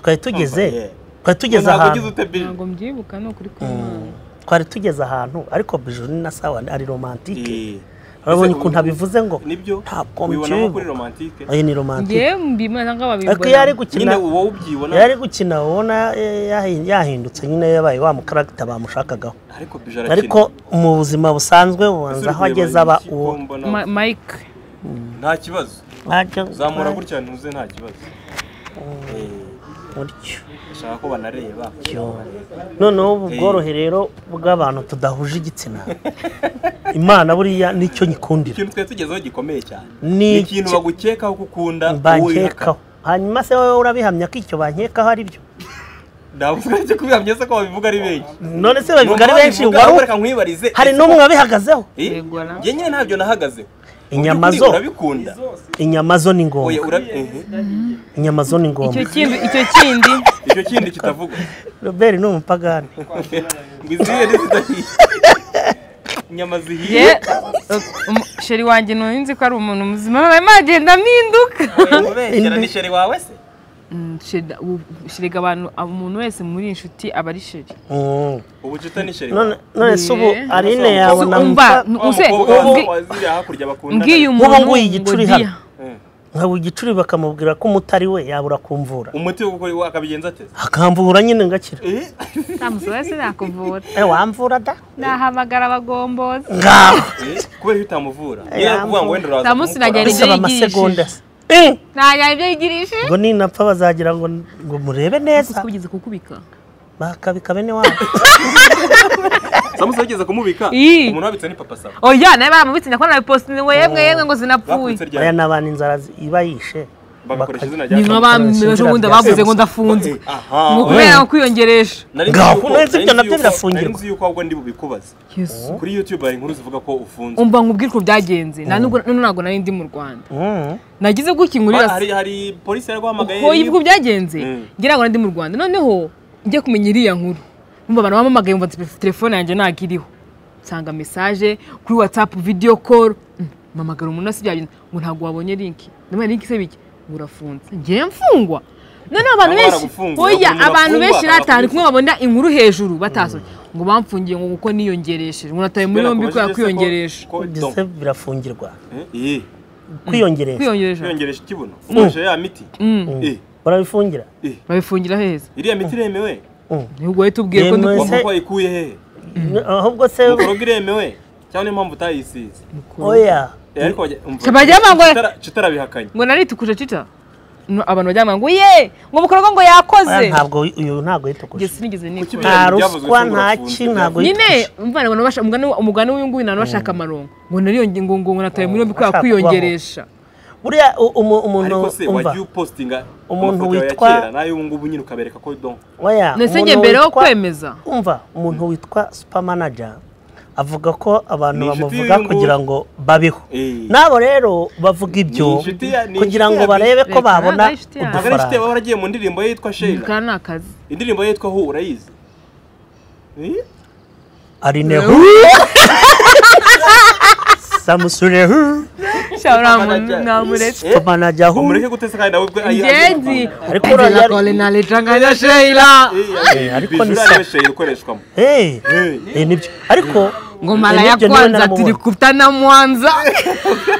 twari tugeze Yeah. twari tugeze ahantu ute bije ntabwo mbyibuka ni ukuri kw'imana twari tugeze ahantu ariko bijuru ni na sawa ari romantike Eh. urabonye Ese ukuntu ubu- abivuze ngo nibyo ntabwo ubibonamo kuri mbyibuka. romantike oya ni romantike ngewe mbimana nk'ababibona ariko iyo ari nyine gukina uwo iyo ari ubyibona gukina ubona eh, yahi- yahindutse nyine yabaye wa mukaragita bamushakagaho ariko bije arakina ariko mu buzima busanzwe Ese bubanza uri aho kureba ageze aba iki ko uwo mbona- Ma- mike nta kibazo Ajya- zamura gutya ntuze nta kibazo Eh. gutyo bashaka ko banareba noneho ubu Eh. bworohe rero bw'abantu tudahuje igitsina imana buriya nicyo nyikundira ikintu twari tugezeho gikomeye cyane Ni ni ikintu iki- bagukekaho ko ukunda bankekaho hanyuma se wowe urabihamya ko icyo bankekaho ari byo ndavuga cyo kubihamya se ko babivuga ari benshi none se babivuga ari Numva benshi babivuga, wari ariko u- reka nkwibarize hari ese n'umwe ko- wabihagazeho Eh, Yegora. njye nyine ntabyo nahagaze Inyama zo. urabikunda inyama zo ni oya ngombwa urabi ehe. inyama zo ni icyo ngombwa kindi icyo kindi icyo kindi kitavugwa robert ni umupagani ngo izihe n'izidahiye inyama zihiye ye sheri wanjye nzi ko ari umuntu muzima nawe magenda mpinduka ubeshyera ni sheri wawe se Mm, sheri- u- sheriga abantu umuntu wese muri iyi nshuti aba ari sheri Mm. ubucuta ni sheri none wawe none se ubu Eh. arine yabona umva mpa- wa use mukobwa wa- ubwi- wa ziriya hakurya bakundana mbwiye umuntu Nk'ubu ngubu igicuri ngo hano. dia. Eh. nkaba igicuri bakamubwira ko umutari we yabura kumvura umuti wo gukora iwe akabigenza ate akamvura nyine ngakira Eh, samusi wese nakuvura eh wamvura da nahamagara abagombozi ngaho eh, kubera iyo utamuvura iyo ari kuvuga ngo wenda uraza Samusi kumukora. nagira- bisaba yigishije. amasegonda se Eh, ntajyana ibyo yigirishe ngo ninapfa bazagira ngo ngo murebe neza kugeza kukubika bakabika bene wabo samusi yageze kumubika Ii. umuntu wabitse ni papa sawa oya nawe baramubitsinda ko nabipostinze ngo yemwe yemwe ngo zinapfuye bakubitse aya ryari ni abantu inzara zi- ibayishe bagakoresha izina ni nka rya ba ejo bundi bavuze ngo ndafunzwe aha ngo kubera kwiyongeresha Ngaho, nahise ibyo nabyo birafungirwa. nzi yuko ahubwo ndi bubikubaze Yesu. kuri youtube hari inkuru zivuga ko ufunze umva nkubwire uko byagenze nta nubwo none ntabwo nari ndi mu rwanda Mm. nagize gutya inkuru hari hari polisi yari guhamagaye ko ibwo byagenze Mm. ngira ngo nari ndi mu rwanda noneho njye kumenya iriya nkuru numva abantu bamamagaye mva telefone yanjye ntabwo iriho nsanga mesaje kuri watsapu videyo koru mpamagara umuntu asi bya bintu ngo ntabwo wabonye linki ndabona linki isaba iki ngo urafunze njye mfungwa noneho abantu Baba benshi baragufunze, oya umuntu abantu bafungwa, benshi ratanu barafunze. kumwe babona inkuru hejuru batasomye ngo bamfungiye ngo kuko niyongeresheje ngo nataye muri yombi kubera kwiyongeresha Byose birafungirwa iyi kwiyongeresha kwiyongeresha kwiyongeresha ikibuno ukoresheje ya miti Eh, barabifungira eh, babifungira heza iriya miti iremewe Mm. nubwo wahita ubwiye ko Yewe ndi- mwese- wavuga ko wayikuye hehe ahubwo se mukoroga iremewe cyangwa niyo mpamvu utayisize oya Eh, ariko wajya- umva, Se bajya bangwa- tutara- tutarabihakanye ngo nari tukuje cita No, abantu bajyama ngo ye ngo bukorwa ngo yakoze oya, ntabwo uyu ntabwo Njye yitogoshe sinigeze Kuki nikora bya- nta byavuzwe ruswa ko nta urafunze, ki ntabwo nyine umvana abantu basha umugani umugani w'uyu nguyu ntabwo bashaka amarongo ngo nariyonge ngo ngo nataye muri yombi kubera Bashaka kwiyongeresha buriya u- umu- umuntu ariko se umva wajya upostinga Umuntu amafoto yawe ya witwa- kera nayo ubu ngubu nyine ukabereka ko don oya ndetse umuntu njye mbere yo witwa- kwemeza umva umuntu witwa super manager avuga ko abantu Ni inshuti bamuvuga y'uyu nguyu. kugira ngo babeho Eh. nabo rero bavuga ibyo Ni inshuti ya- ni kugira inshuti ngo ya barebe ko Reka, babona nabaye inshuti yawe. ntabwo ari inshuti yawe udufaranga waba waragiye mu ndirimbo ye yitwa shera kandi ni akazi indirimbo ye yitwa hu urayizi Eh? ari nehu samusurehu Sha, uriya Manager. muntu mwamuretse Eh? manager hu umureke gutesa kandi nawe ubwe ngenzi Ariko Angela uriya- Cole na Letanganya Sheila ariko ariko ni ni sa- shera ukoreshwamo hey Eh. eh, nibyo ariko ngo eh, maraya nibyo niwe kwanza naramubonye. tirikuta na mwanza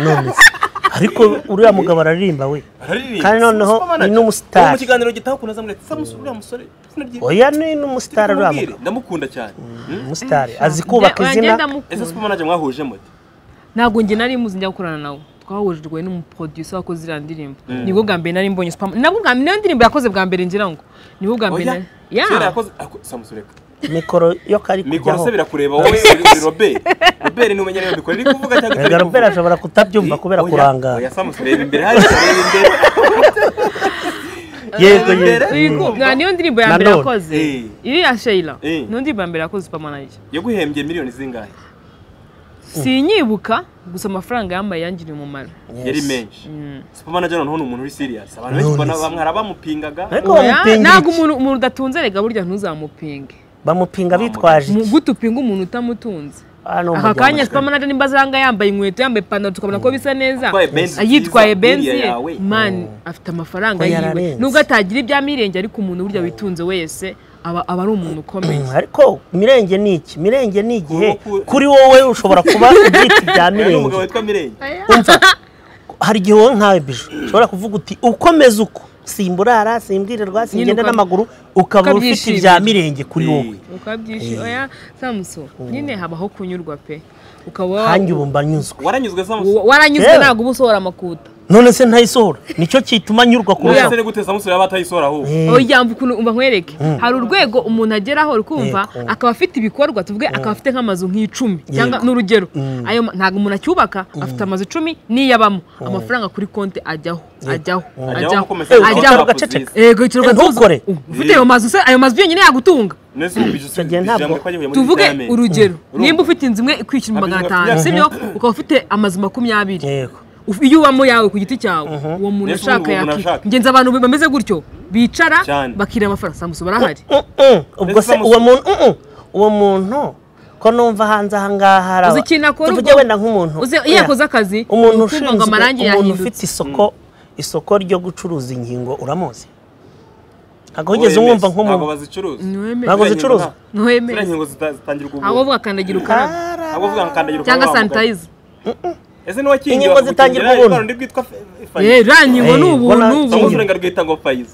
none se ariko uriya mugabo araririmba we Araririmba. kandi noneho Supermanager. ni n'umusitari. Uwo mu kiganiro gitaha ukuntu azamuye ati samusi uriya musore izina rye oya ni n'umusitari uriya Tumubwire, mugabo ndamukunda cyane Hmm? umusitari azi kubaka Oya, izina ngenda mukura. ese super manager mwahuje mute ntabwo njye nari muzi njya gukorana nawe twahujwe n'umuproducer wakoze iriya ndirimbo nibwo bwa mbere nari mbonye super nabwo bwa mbere niyo ndirimbo yakoze bwa mbere ngira ngo nibwo bwa mbere oya nari- kera ya yakoze ako- samusi reka mikoro yo kari mikoro kujyaho se birakureba wowe uri uri robert robert ni umenya niba mikoro iri kuvuga cyangwa itari Erega Robert kuvuga ashobora kutabyumva kubera Oya, kurangara oya samusi reba imbere hariya reba imbere yego Imbere. yego Wigu- nta niyo ndirimbo ya Na mbere none. yakoze Eh. iriya sheila Eh. niyo ndirimbo ya mbere yakoze supermanager yaguhembye miliyoni zingahe sinyibuka gusa amafaranga yambaye yangiriye umumaro yari menshi super manager noneho ni umuntu uri serious abantu benshi None ubona se. bamwe hari abamupingaga Ariko Oya, bamupinga ntabwo iki? umuntu umuntu udatunze rega burya ntuzamupinge bamupinga bitwaje Mu- iki gute upinga umuntu utamutunze Ah, ni aka umuryango. kanya supermanager nimba azanga yambaye inkweto yambaye ipantaro tukabona ko bisa neza Atwaye Benz yitwaye nziza, benzi buriya ye yawe. mani afite amafaranga Ko yiwe yararenze. nubwo atagira ibya mirenge ariko umuntu burya witunze wese aba aba ari umuntu ukomeye Mm, ariko mirenge ni iki mirenge ni igihe Ku- kuri wowe ushobora kuba ubyita ibya hari umugabo mirenge witwa mirenge hari igihe wowe nkawe bije ushobora kuvuga uti ukomeze uko simburara simbwirirwa simbigenda uka- n'amaguru ukaba ufite ukabyishimira. ibya mirenge kuri Eh. wowe ukabyishima oya samuso nyine habaho kunyurwa pe ukaba hanjye wa- ubu mba nyuzwe waranyuzwe samusi wa- waranyuzwe Yewe. ntabwo uba usohora amakuta none se ntayisohora nicyo kituma nyurwa Oya kurushaho se gute Samusi yaba atayisohora ahubwo oya mva ukuntu umva nkwereke hari urwego umuntu ageraho uri kumva Yego. akaba afite ibikorwa tuvuge akaba afite nk'amazu nk'icumi cyangwa Yego. n'urugero ayo ma- ntabwo umuntu acyubaka afite amazu icumi niyabamo amafaranga kuri konti ajyaho ajyaho Ajyaho ajyaho nko komeza Eh, ajyaho ukicara Ajyaho. ugaceceka yego icyo Eh, ntukore. ufite ayo mazu se ayo mazu yonyine yagutunga nese ubu bijya Icyo gihe ntabwo- ijambo ko yagiye muri tuvuge Vitamine. urugero Urumva? nimba ufite inzu imwe ikwishyura Abizwa- magana atanu Yeah. sibyo ukaba ufite amazu makumyabiri yego Uf- iyo ubamo yawe ku giti cyawe uwo muntu Mbese ashaka ubu umuntu yaki arashaka. ngenzi abantu bameze gutyo bicara Cyane. bakira amafaranga samusi barahari Mm-mm. ubwo Mbese se uwo bamusu- muntu mm-mm. uwo muntu ko numva hanze ahangaha hari aba- uzi ikintu akora tuvuge wenda nk'umuntu uzi iyo oya, yakoze akazi umuntu ni ukuvuga ngo ushinzwe amarangi umuntu yahindutse ufite isoko isoko ryo gucuruza inkingo uramuzi ntabwo Wowe wigeze umwumva Messi, nk'umuntu ntabwo bazicuruza Niwemere. Ntabwo Ziriya zicuruza. nkingo nta- Niwemere. ziriya nkingo zita- zitangira ntabwo ubuntu bavuga kandagira ukarabe ntabwo bavuga ngo kandagira ukarabe cyangwa wa mugabo. sanitayiza ese n'uwakingiwe Inkingo akagukingira zitangira ririya ubuntu. rwara rundi rwitwa fe- fayi. yewe ruriya nkingo ni Eh, ubuntu bona- ni Samusi ubuntu urenga rwita ngo fayizi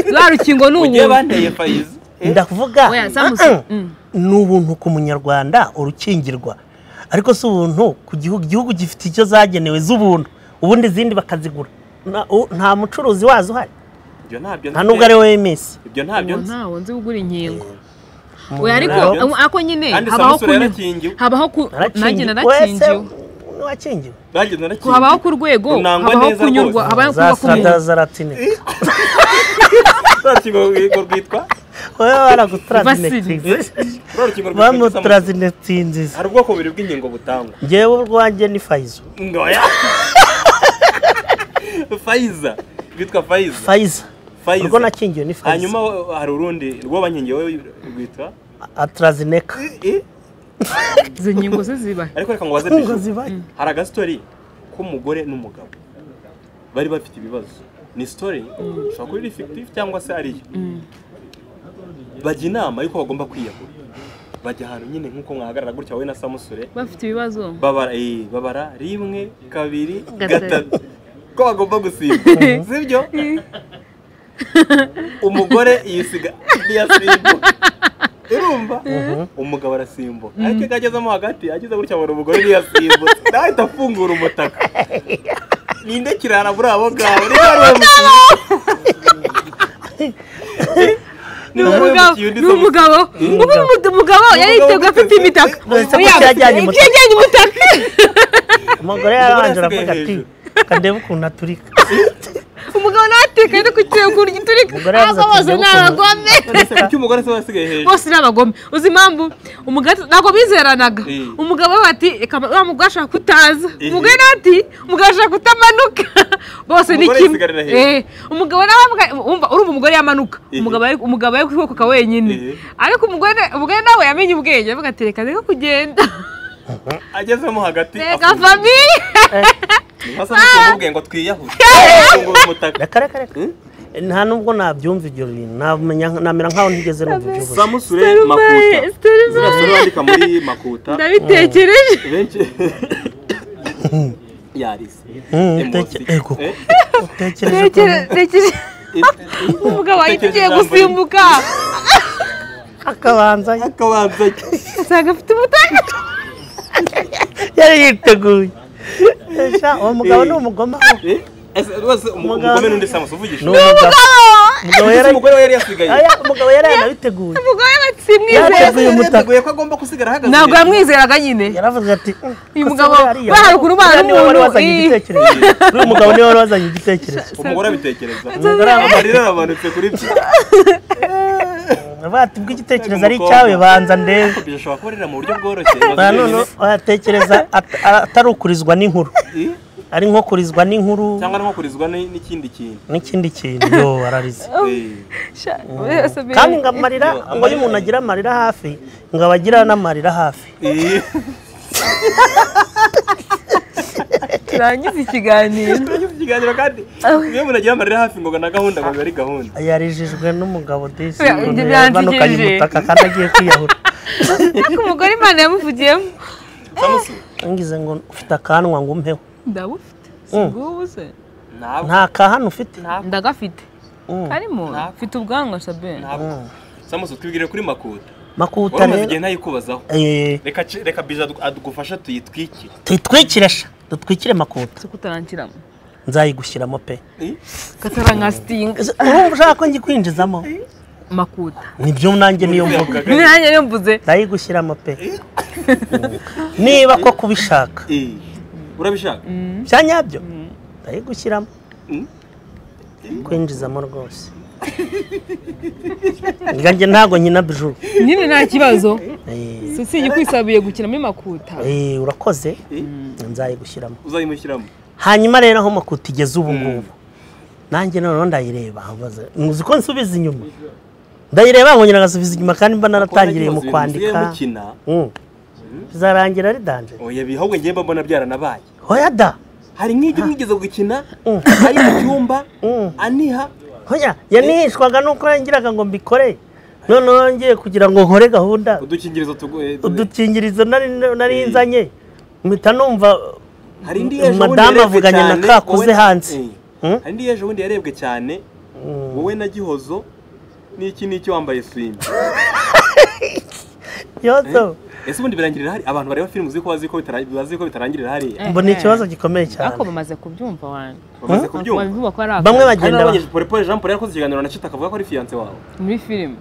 ruriya rukingo ni ugiye ubuntu banteye fayizi Eh, ndakuvuga Oya, Samus, mm. ni ubuntu ku munyarwanda urukingirwa ariko si ubuntu ku gihugu igihugu gifite icyo zagenewe z'ubuntu ubundi izindi bakazigura Na- u- nta mucuruzi wazo uhari ibyo ntabyo nta n'ubwo ari wowe mesi ibyo ntabyo Ngo nzi ntawe nzi gugura inkingo oya ariko Ntabyo nzi. ako nyine Kandi habaho Samusi kunyura- yarakingiwe. habaho ku nanjye Narakingiwe. narakingiwe Wese ntiwakingiwe nanjye narakingiwe habaho ku rwego runangwa habaho neza kunyurwa rwose. habaho kuba ku muntu zasadatazaratineka rwa rukingo rwego rwitwa wowe Vasili. baragutarazinetinze rwa rukingo rwitwa Samusi. bamutarazinetinziza hari ubwoko bubiri bw'inkingo butangwa ngewe urwanjye ni fayizo ngoya fayiza rwitwa fayiza fayiza fayiza urwo nakingiwe ni fayiza hanyuma hari urundi rwo bankingiwe rwitwa atarazineka Eh, izo nkingo se zibahe ariko reka ngo baze ngo Bijou. zibaye hari agastori k'umugore n'umugabo bari bafite ibibazo ni story ishobora kuba iri fictive cyangwa se ariyo bajya inama y'uko bagomba kwiyahura bajya ahantu nyine nk'uko mwahagarara gutya wowe na samusure bafite ibibazo babara eh, babara rimwe kabiri Gatatu. gatatu ko bagomba gusiba sibyo umugore yisiga ntiyasimbuka urumva umugabo arasimbuka ariko iyo agezemo hagati ageze gutya abona umugore ntiyasimbutse nahita afungura umutaka ninde kirara muri abo ngabo niba ari uwo mukinnyi ni Niba ari uwo umugabo mukinnyi undi ni umugabo ubu umugabo yari yiteguye afite imitaka Uretse ko Oya, cyajyanye umutaka. cyajyanye umutaka umugore yarabanje Umugore aravuga yasigaye ati kandebe ukuntu aturika umugabo nawe ateka yari ku kirego ku buryo uturika Umugore yavuze ahubwo bose ati, ni ndagukunda. abagome Ese kuki umugore se wasigaye hejuru bose ni abagome uzi impamvu umugabo ntabwo bizeranaga Eh. umugabo we ati reka wa mugore ashaka kutaza Eh. umugore nawe ati umugabo ashaka kutamanuka bose ni Umugore kimwe yisigarira hejuru. Eh, umugabo nawe amubwira- umva urumva umugore yamanuka Eh. umugabo ari- umugabo ari kwikokoka wenyine Eh. ariko umugore umugore nawe yamenye ubwenge avuga ati reka reka kugenda agezemo hagati reka afungura. famiye Nka Samusure umubwiye ngo twiyahure afungura umutaka reka reka reka nta nubwo nabyumva ibyo bintu namenya namera nk'aho ntigeze numva ibyo bintu samusure makuta Sitarumaye, sitarumaye. ziriya sura bandika muri makuta ndabitekereje benshi yarise Mm, Emosi. teke- ego. Eh, utekereje ko Tekere- tekere- eh, umugabo ahita Tekereza ugiye ijambo gusimbuka akabanza akabanza usanga afite umutaka yari yiteguye Esha, uwo mugabo ni Eh. umugoma eh, ese rwose umu- Umugabo. umugome n'undi samusi uvugisha ni umugabo umugabo Ese yari umugore we yari yasigaye Oya, umugabo yari yanabiteguye umugore we simwizera Yateguye Yari umutaka. yateguye ko agomba kusigara ahagaze ntabwo yamwizeraga nyine yaravuze ati "Mm, Uyu ko se mugabo, buriya ariya- bahari ukuntu bahari buriya niwe wari umuntu, wazanye ii." igitekerezo uriya mugabo niwe wari wazanye igitekerezo umugore abitekereza Umugore aravuga amarira aramanutse kuri byo avuga ati ubwo igitekerezo ari Umukobwa. icyawe banza ndebe Ibyo bishobora kuba ari mu buryo bworoshye na none watekereza at- atari ukurizwa n'inkuru Eh, ari nko kurizwa n'inkuru cyangwa no kurizwa n- n'ikindi kintu n'ikindi kintu yo ararize Eh, Sha- oya, Sabine. kandi ngo amarira ngo iyo umuntu agira amarira hafi ngo aba agira n'amarira hafi eh. turangize ikiganiro Turangiza ikiganiro kandi iyo umuntu agira amarira hafi ngo na gahunda ngo biba ari gahunda yarijijwe n'umugabo disi Oya, ibyo yamanukanye byantegereje. umutaka kandi agiye kwiyahura ariko umugore imana yamuvugiyemo samusi ngize ngo ufite akanwa ngo umpeho ndabufite singubu se ntabwo nta kahano ufite ndagafite Mm. karimo Ntabwo. mfite ubwanwa sabine ntabwo samusi twibwire kuri makuta makuta wari umaze igihe rero ntayikubazaho eh, reka ci- reka bija adu- adugufashe tuyitwikire tuyitwikire sha dutwikire makuta zo kutarankiramo nzayigushyiramo pe Eh? katarangastinga Ese urumva ushaka ko ngikwinjizamo makuta nibyo nanjye niyo mvuga Yavugaga, nanjye niyo mvuze ndayigushyiramo pe niba ko kubishaka "Eh, urabishaka bya nyabyo ndayigushyiramo Mm. kwinjizamo rwose nganjye ntago nkina bijuru nyine nta kibazo Eh, si usibye kwisabiye gukina muri makuta eh, urakoze Eh, nzayigushyiramo uzayimushyiramo hanyuma rero aho makuta igeze ubu ngubu nanjye noneho ndayireba mbaza, uzi ko nsubiza inyuma ndayireba nkongera ngasubiza inyuma kandi mba naratangiriye mu kwandika mukina Mm. bizarangira ari danje oya bi- ahubwo njye mba mbona byaranabaye hoya da hari nk'ibyo mwigeze gukina Mm. ari mu cyumba Mm. aniha hoya yanihishwaga nuko yangiraga ngo mbikore noneho ngiye kugira ngo nkore gahunda udukingirizo tugu- eh, tu- udukingirizo nari nari Eh. nzanye mpita numva hari indi yejo bundi madamu yarebwe avuganye na cyane, kakuze wowe- hanze. Eh, Mm. hari indi yejo bundi yarebwe cyane Mm. wowe na gihozo n'iki n'iki wambaye swimi yozo ese ubundi birangirira hari abantu bareba filime uzi ko bazi ko bitara- bazi ko bitarangirira hariya mbona ikibazo gikomeye cyane ariko bamaze kubyumva wanjye bamaze kubyumva babivuga ko ari akazi. bamwe hari bagenda ba- n'abagejeje pole pole jean paul yakoze ikiganiro na cita akavuga ko ari fiyanse wawe muri filime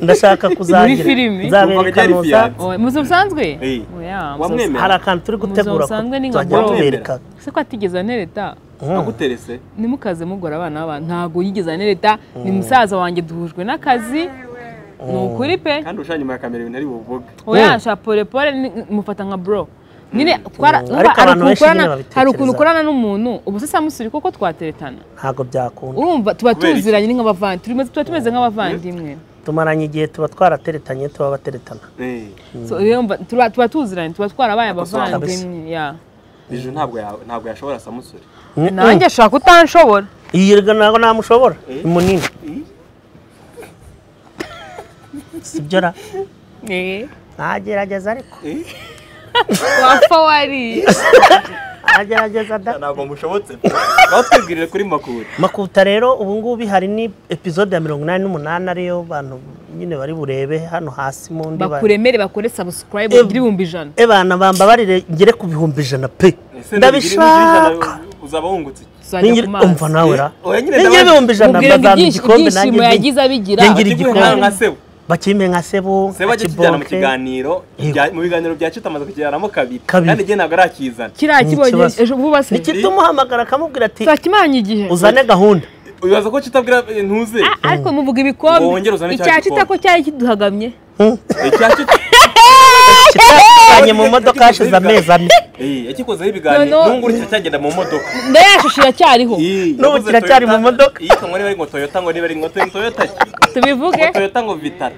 ndashaka Muri kuzagira filimi? nzabera Numvaga byari ikanuza fiyanse. Oya, muzi busanzwe Eh. Oya, Wamwemera? hari akantu turi gutegura ko Musanzwe ni nka tuzajya bro. tubereka muzi- se ko atigeze anereta aguterese nimukaze mugora abana b'abantu ntabwo yigeze anereta ni musaza wanjye duhujwe n'akazi ni ukuri pe kandi urusha nyuma ya kamera ibintu ari buvuge oya sha polepole mufata nka bro nyine twara- Mm. urumva Ariko hari ukuntu abantu benshi nyine ukorana- babitekereza. hari ukuntu ukorana n'umuntu ubu se samusuri koko twateretana ntabwo byakunda urumva tuba Kubera iki? tuziranye ni nk'abavandimwe tuba tumeze nk'abavandimwe tumaranye igihe tuba twarateretanye tuba bateretana So, rero mba- tuba tuba tuziranye tuba twarabaye Akosoka abavandimwe ya. ejo ntabwo ya- ntabwo yashobora samusure nanjye ashaka utanshobora yirwa ntabwo namushobora Eh. ni munini sibyo ra Eh, ntagerageza ariko wapfa wariye ntagerageza da ntabwo mushobotse batwibwirire kuri makuru makuta rero ubu ngubu hari ni epizode ya mirongo inani n'umunani ariyo bantu nyine bari burebe hano hasi mu ndi ba- bakuremere bakore subscribe Eh, ugire ibihumbi ijana e bana bamba barire ngere ku bihumbi ijana pe Ese nabigire ndabishaka n'ijana uzaba wungutse iki? tuzajya ku mazi umva nawe ra Oya nyine ningira ndabazi. ibihumbi ijana Mubwire ngo bazampa ibyinshi- igikombe ibyishimo nanjye yagize abigira. ndengira Ati, "Gwe nka- nka igikombe sebu bakime nka sebu seba nka ajya kijyana mu kibonke kiganiro bya- mu biganiro bya cyo amaze kukiganamo kabiri Kabiri. kandi igihe ntabwo arakizana kiriya kibonye ikibazo. ejo vuba se nikitumuhamagara akamubwira ati tuzakimanye igihe uzane gahunda wibaza ko kitabwira eh, ntuze Ah, ariko muvuga Ngo wongere uzane ibikombe cya icya kita ko gikombe. cyari kiduhagamye kitanye mu modoka hashize amezi ane yakikozeho ibiganiro Noneho- nungu uretse cyagenda mu modoka ndayashusho iracyariho Ii, N'ubu yavuze kiracyari Toyota- mu modoka. Ii, ngo niba ari ngo toyota ngo niba ari ngo Toy- toyota ki? tubivuge ngo toyota ngo vitara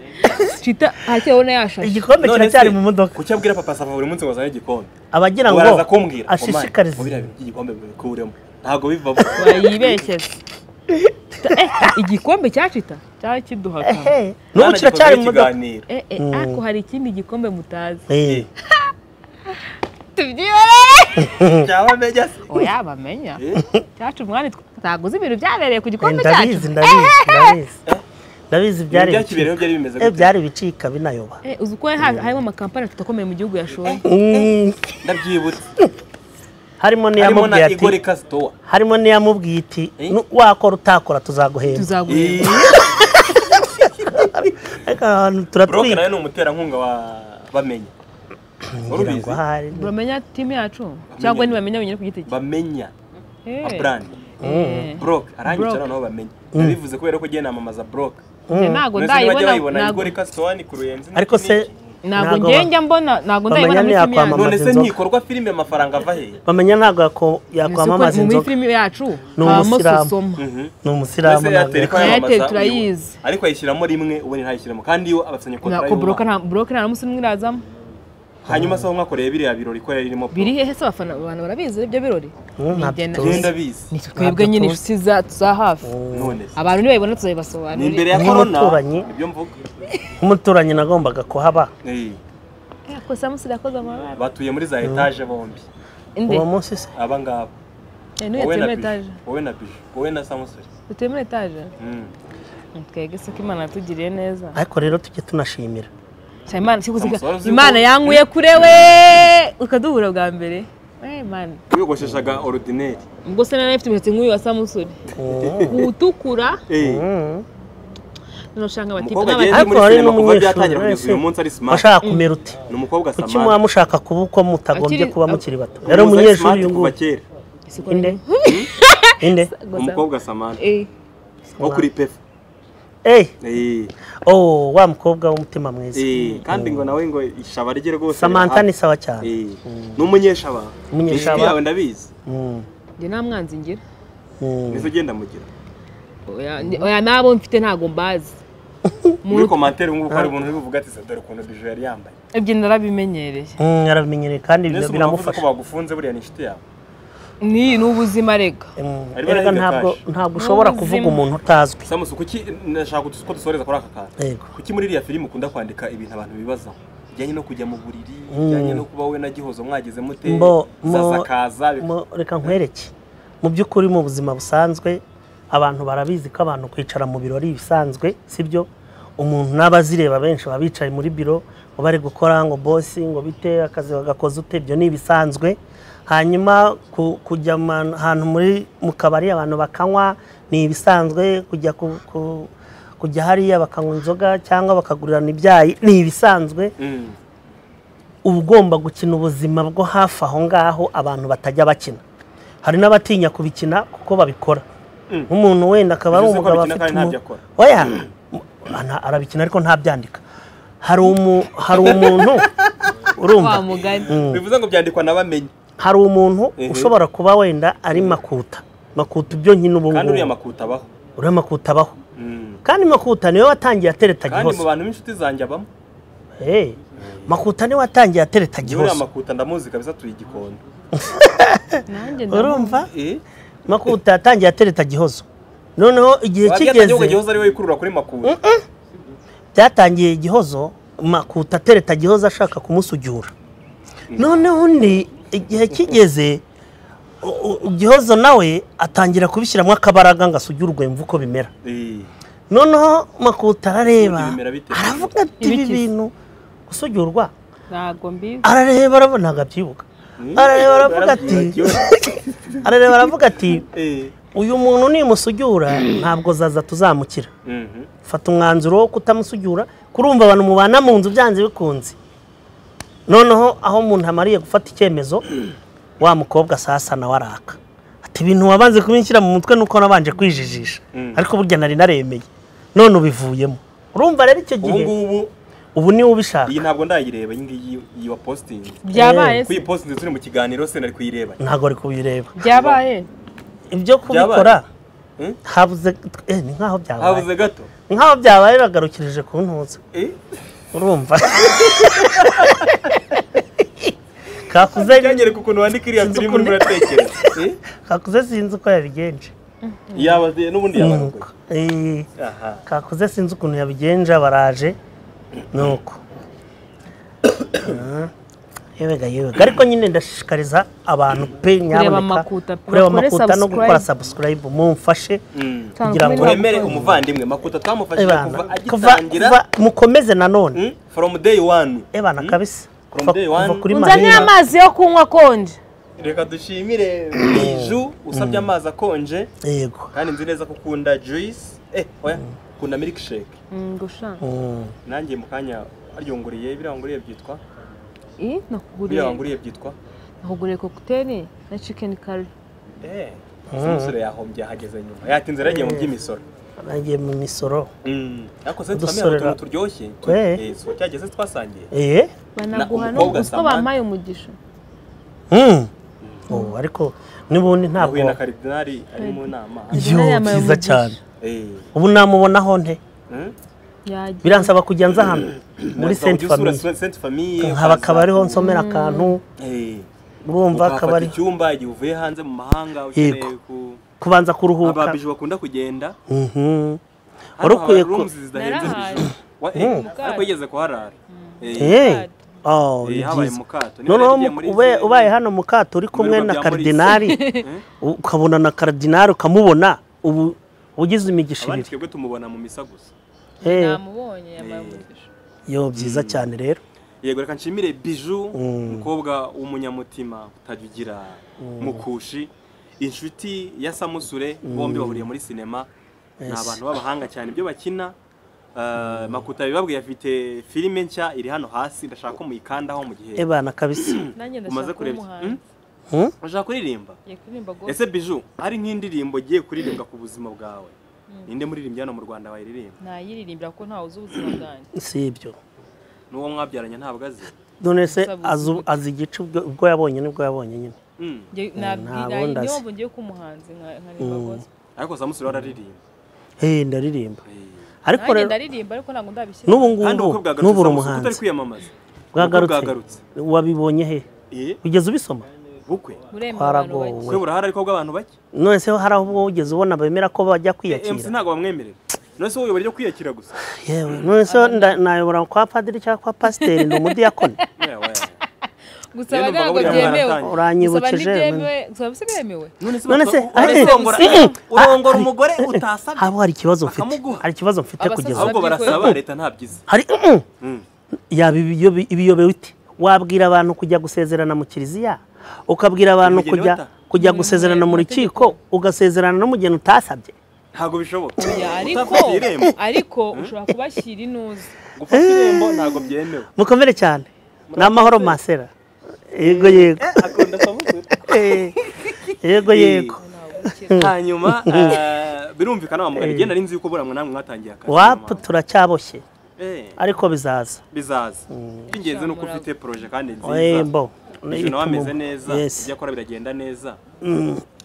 kita hakiriho n'ayashashe igikombe kiracyari mu modoka kuki abwira papa sava buri munsi ngo azane igikombe abagira ngo baraza kumbwira ashishikarize biriya bintu by'igikombe bikuremo ntabwo bivamo bayibeshyeze Kita- eh, igikombe cya cita cyari kiduhagamye ehe n'ubu Mwana kiracyari mu gikozeho modoka ikiganiro. Eh, eh, ariko hari ikindi gikombe mutazi Eh, tubyibere cyaba menya se oya bamenya cyacu mwani taguze ibintu byabereye ku gikombe cyacu ndabizi ndabizi ndabizi ndabizi byari Ibintu byakibereyeho ibicika. byari bimeze Eh, gute? byari ibicika binayoba Eh, uzi ko ha- harimo amakampani tutakomeye mu gihugu yashoye Mm, ndabyibutse harimo harimo na n'iyamubwiye ati igore kasitowa harimo n'iyamubwiye iti Eh? "Nu- wakora utakora tuzaguhemba tuzaguhemba ariko ahantu buroke turatwika nawe ni umuterankunga wa bamenya ngira ngo urubizi ahari bamenya timu yacu cyangwa ntibamenya wenyine ku giti cye bamenya Eh, aburani eh. buroke Broke. arangiza noneho bamenya nabivuze kubera ko ugiye namamaza buroke Njye ntabwo mbese ntibajya ndayibona bayibona ntabwo- igore kasitowa ni kuruyenzi ariko se ntabwo ntabwo njye ba- njya mbona ntabwo ndayibona bamenya muri niya timu yacu kwamamaza none se inzoga. ntikorwa filime amafaranga ava hehe bamenya ntabwo yako- Ese uko yakwamamaza muri inzoga filime yacu Ni habamo umusilamu. sosoma ni umusiramu mbese ntabwo yateri ko yako- Airtel yamamaza turayizi. uyoboye. ariko ayishyiramo rimwe ubundi ntayishyiremo kandi iyo abasanye kontara Ntabwo buroke y'umwaka nta buroke nta n'umunsi n'umwe irazamo hanyuma se aho mwakoreye biriya birori ko yari irimo biri hehe se abafana abantu barabizi ibyo birori Mm, ntabyo Nigena- tuzi. genda bizi ni twebwe nyine inshuti za za hafi none se abantu nibayibona ni tuzabibasobanurira imbere ya korona Nk'umuturanyi. nibyo mvuga nk'umuturanyi nagombaga kuhaba Eh, Eh, ko samusi yakoze amabara batuye muri za etaje bombi inde uwo munsi se aba ngaba Eh, niwe wowe na tuye muri etaje biju wowe na biju wowe na samusuri tuye muri etaje Mm. twebwe se ko imana yatugiriye neza ariko rero tujye tunashimira Sha Imana si kuzika Samusoro ziko- Imana yankuye kure we ukaduhura bwa mbere Eh, Imana wiyogosheshaga orudineri ubwo se nari afite imisatsi nk'uyu wa samusuri utukura Mm. none usanga bati umukobwa n'abati- agenda Ariko muri wari sinema kuva n'umunyeshuri, byatangira kugeza wese. uyu munsi ari smart washaka kumera uti ni umukobwa kuki samara muba mushaka kuba uko mutagombye Akiri- kuba ak- mukiri bato yari umunyeshuri uyu nguyu kera Siko inde nini? inde Gusa- umukobwa samara Eh, nko kuri pefu eyi Eh, oh wa mukobwa w'umutima mwiza eh, kandi ngo nawe ngo ishaba rye rwose samantha ni sawa cyane Eh, ni umunyeshaba Umunyeshaba. Ni inshuti yawe ndabizi Mm, njye nta mwanzi ngira mm. nizo ugenda mugira Oya, ni- oya n'abo mfite ntago mbazi muri komantere ngubu hari umuntu uri buvuga ati se dore ukuntu biju yari yambaye ibyo narabimenyereye Mm, arabimenyereye kandi mbese umuntu ibyo wavuze ko biramufasha bagufunze buriya ni inshuti yawe ni ni ubuzima rega Mm, Ari erega barahiga ntabwo cash. ntabwo ushobora N'ubuzima. kuvuga umuntu utazwi samusi kuki nashaka ko dusoreza kuri aka kantu Yego. kuki muri iriya filime ukunda kwandika ibintu abantu bibazaho bijyanye no kujya mu buriri bijyanye no kuba wowe na gihozo mwageze mute Mbo- mo- zasakaza bi- mo- reka nkwereke mu by'ukuri mu buzima busanzwe abantu barabizi ko abantu kwicara mu birori bisanzwe sibyo umuntu n'abazireba benshi baba bicaye muri biro ngo bari gukora ngo bosi ngo bite akazi bagakoze ute ibyo ni ibisanzwe hanyuma ku- kujya ma- ahantu muri mu kabari abantu bakanywa ni ibisanzwe kujya ku- ku- kujya hariya bakanywa inzoga cyangwa bakagurirana ibyayi ni ibisanzwe Mm. uba ugomba gukina ubuzima bwo hafi aho ngaho abantu batajya bakina hari n'abatinya kubikina kuko babikora nk'umuntu wenda akaba ari Bivuze ko umugabo abikina afite kandi ntabyo umu- akora. oya Ana- arabikina ariko ntabyandika hari umu- hari umuntu urumva wa mugani bivuze ngo byandikwa n'abamenyi hari umuntu Mhm. ushobora kuba wenda ari makuta makuta ibyo nkina ubu kandi ngubu uriya makuta abaho uriya makuta abaho Mm. kandi makuta niwe watangiye atereta kandi mu gihozo bantu b'inshuti zanjye abamo Eh, makuta niwe watangiye atereta uriya gihozo makuta ndamuzi kabisa turi igikondo nanjye urumva Eh? makuta yatangiye atereta gihozo noneho igihe wabyatanye ahubwo kigeze gihoza ari we wikurura kuri makuta byatangiye igihozo makuta atereta gihozo ashaka kumusujyura noneho undi igihe kigeze u- u- gihozo nawe atangira kubishyiramo akabaraga ngo asujyurwe yumve uko bimera Eh. noneho makuta arareba Bimera bite? aravuga ati ibi Ibikize." bintu gusujyurwa ntabwo mbizi arareba arabona ntabwo abyibuka arareba aravuga ati arareba aravuga ati Eh. uyu muntu nimusujyura ntabwo zaza tuzamukira Mhm. fata umwanzuro wo kutamusujyura kurumva abantu mubana mu nzu byanze bikunze noneho aho umuntu amariye gufata icyemezo wa mukobwa sasana waraka ati ibintu wabanze kubinshyira mu mutwe nuko nabanje kwijijisha Mm. ariko burya nari naremeye none ubivuyemo urumva rero icyo ubu gihe ngubu ubu niwe ubishaka iyi ntabwo ndayireba iyi ngiyi iyi wa posting byabaye se kuyi posting turi mu kiganiro se nari kuyireba ntabwo ari kubireba byabaye ibyo kubikora Hmm? habuze eh, ni nkaho byabaye habuze gato Ni nkaho byabaye bagarukirije ku ntuza Eh? urumva kakuze byanyereka ukuntu wandika iriya Sinzi filime ukuntu- urimo uratekereza Eh? kakuze sinzi uko yabigenje yaba n'ubundi yaba Nuko. Eh, aha kakuze sinzi ukuntu yabigenje baraje nuko Ah, yebega yebega ariko nyine ndashishikariza abantu pe nyamuneka Makuta, kureba bakore makuta no gukora subscribe. subscribe mumfashe Mm. Tanga kugira ngo- kumenya turemere abakozi. umuvandimwe makuta twamufashije kuva Ebana, kuva agitangira kuva- mukomeze nanone Mm, from day one ebana Mm. kabisa From kuva day kuva one. kuri unzanire marira amazi yo kunywa akonje reka dushimire biju usabye amazi akonje yego kandi nzi neza ko ukunda juice eh oya ukunda milkshake gushaka Mm. nanjye mu kanya aryonguriye biriya wanguriye byitwa biriya nakuguriye wanguriye byitwa nakuguriye kokuteri na cikeni kari eh umusore yahombye ahageze nyuma yatinze yaragiye mu by'imisoro nagiye mu misoro Mm. ariko se Udusorera. twamenya utuntu turyoshye tu- Eh. eh, so cyageze twasangiye eh banaguha Na- umukobwa n'ubwo uko Samantha. bampaye umugisha Mm. Oh, ariko n'ubundi ntabwo nahuye na karidinari ari mu nama yo Karidinari yambaye byiza umugisha. cyane eh ubu namubonaho nte Mm. yagiye biransaba kujya nza hano muri Naza senti ugisura famiye Sainte Famille nkaba ukaza- akaba ariho nsomera akantu Eh. urumva akaba ukahafata ari icyumba igihe uvuye hanze mu mahanga ukeneye Yego. ku kubanza kuruhuka ababiji bakunda kugenda Mhm. hano Warukwiye haba ku- rooms zidahenze Narahaye. ijoro Wa- eh, ariko yigeze kuharara Eh, Eh. Oh, eh, ni habaye byiza. mu kato Niba noneho yaragiye muri ube- izi- ubaye hano mu kato uri kumwe biruka na bya karidinari ukabona na karidinari ukamubona ubu ugize imigisha abandi ibiri twebwe tumubona mu misa gusa Eh, namubonye yambaye umugisha yo byiza cyane rero yego reka nshimire biju Mm. umukobwa w'umunyamutima utajya ugira mukushi inshuti ya samusure bombi bahuriye muri sinema ni Yes. abantu b'abahanga cyane ibyo bakina Uh, makuta bibabwiye afite filime nshya iri hano hasi ndashaka ko muyikandaho mu gihe ebana kabisa nanjye ndashaka kuba umaze kureba iki- umuhanzi Hmm? urashaka kuririmba ngiye kuririmba ese biju hari nk'indirimbo giye kuririmbwa ku buzima bwawe ninde muririmbyi hano mu rwanda wayiririmba ntayiririmbira kuko ntawe uzi ubuzima bwanjye si ibyo n'uwo mwabyaranye ntabwo azi none se Sabuze azi- ubute. azi igice ubwo- ubwo yabonye nibwo yabonye nyine Mm. Ngiye- ntabwo nabwira ndazi. niyo ngiye kuba umuhanzi nka- nkaririmba gospel ariko samusure araririmba Hey, ndaririmba Eh. ariko nanjye rero ndaririmba ariko ntabwo ndabishyira n'ubu kandi ngubu ubukwe bwagarutse n'ubu uri Samusure kuko utari umuhanzi kwiyamamaza Ubukwe bwagarutse bwagarutse wabibonye he Eh, ugeze ubisoma bukwe buremba abantu bake twaragowe bukwe burahari ariko bw'abantu bake none se hari aho ubwo ugeze ubona bemera ko bajya Eh, MC kwiyakira ntabwo bamwemerera none se wowe ryo kwiyakira gusa yewe none se nda- nayobora kwa padiri cyangwa kwa pasiteri ni umudiyakoni Oya, oya. gusaba Rero ntabwo numvaga byemewe baratangiye. gusaba uranyibukeje ntibyemewe gusaba si byemewe none se None bapfa- se- none se eh, urongora- eh, eh, urongora ah, umugore utasabye haba hari ikibazo mfite Bakamuguha. hari ikibazo mfite Abasaza kugeza ubu ahubwo barasaba leta ntabyize hari mm, yaba ibiyobe- ibiyobewe ite wabwira abantu kujya gusezerana mu kiliziya ukabwira abantu Umugeni kujya bata. kujya Mm, gusezerana mu amategeko. rukiko ugasezerana n'umugeni utasabye ntabwo bishoboka Ya, ariko utafata irembo ariko ushobora kubashyira inuze gufata irembo ntabwo byemewe mukomere cyane ni amahoro masera yego yego akunda samusure Eh, yego yego ntabwo ukira hanyuma eh, birumvikana wamugana igenda ari nzi yuko buriya namwe mwatangiye akazi wapu nyuma. turacyaboshye Eh, ariko bizaza bizaza iby'ingenzi ni uko ufite poroje kandi Eh, nziza mbo ibintu wameze neza Yes. ibyo akora biragenda neza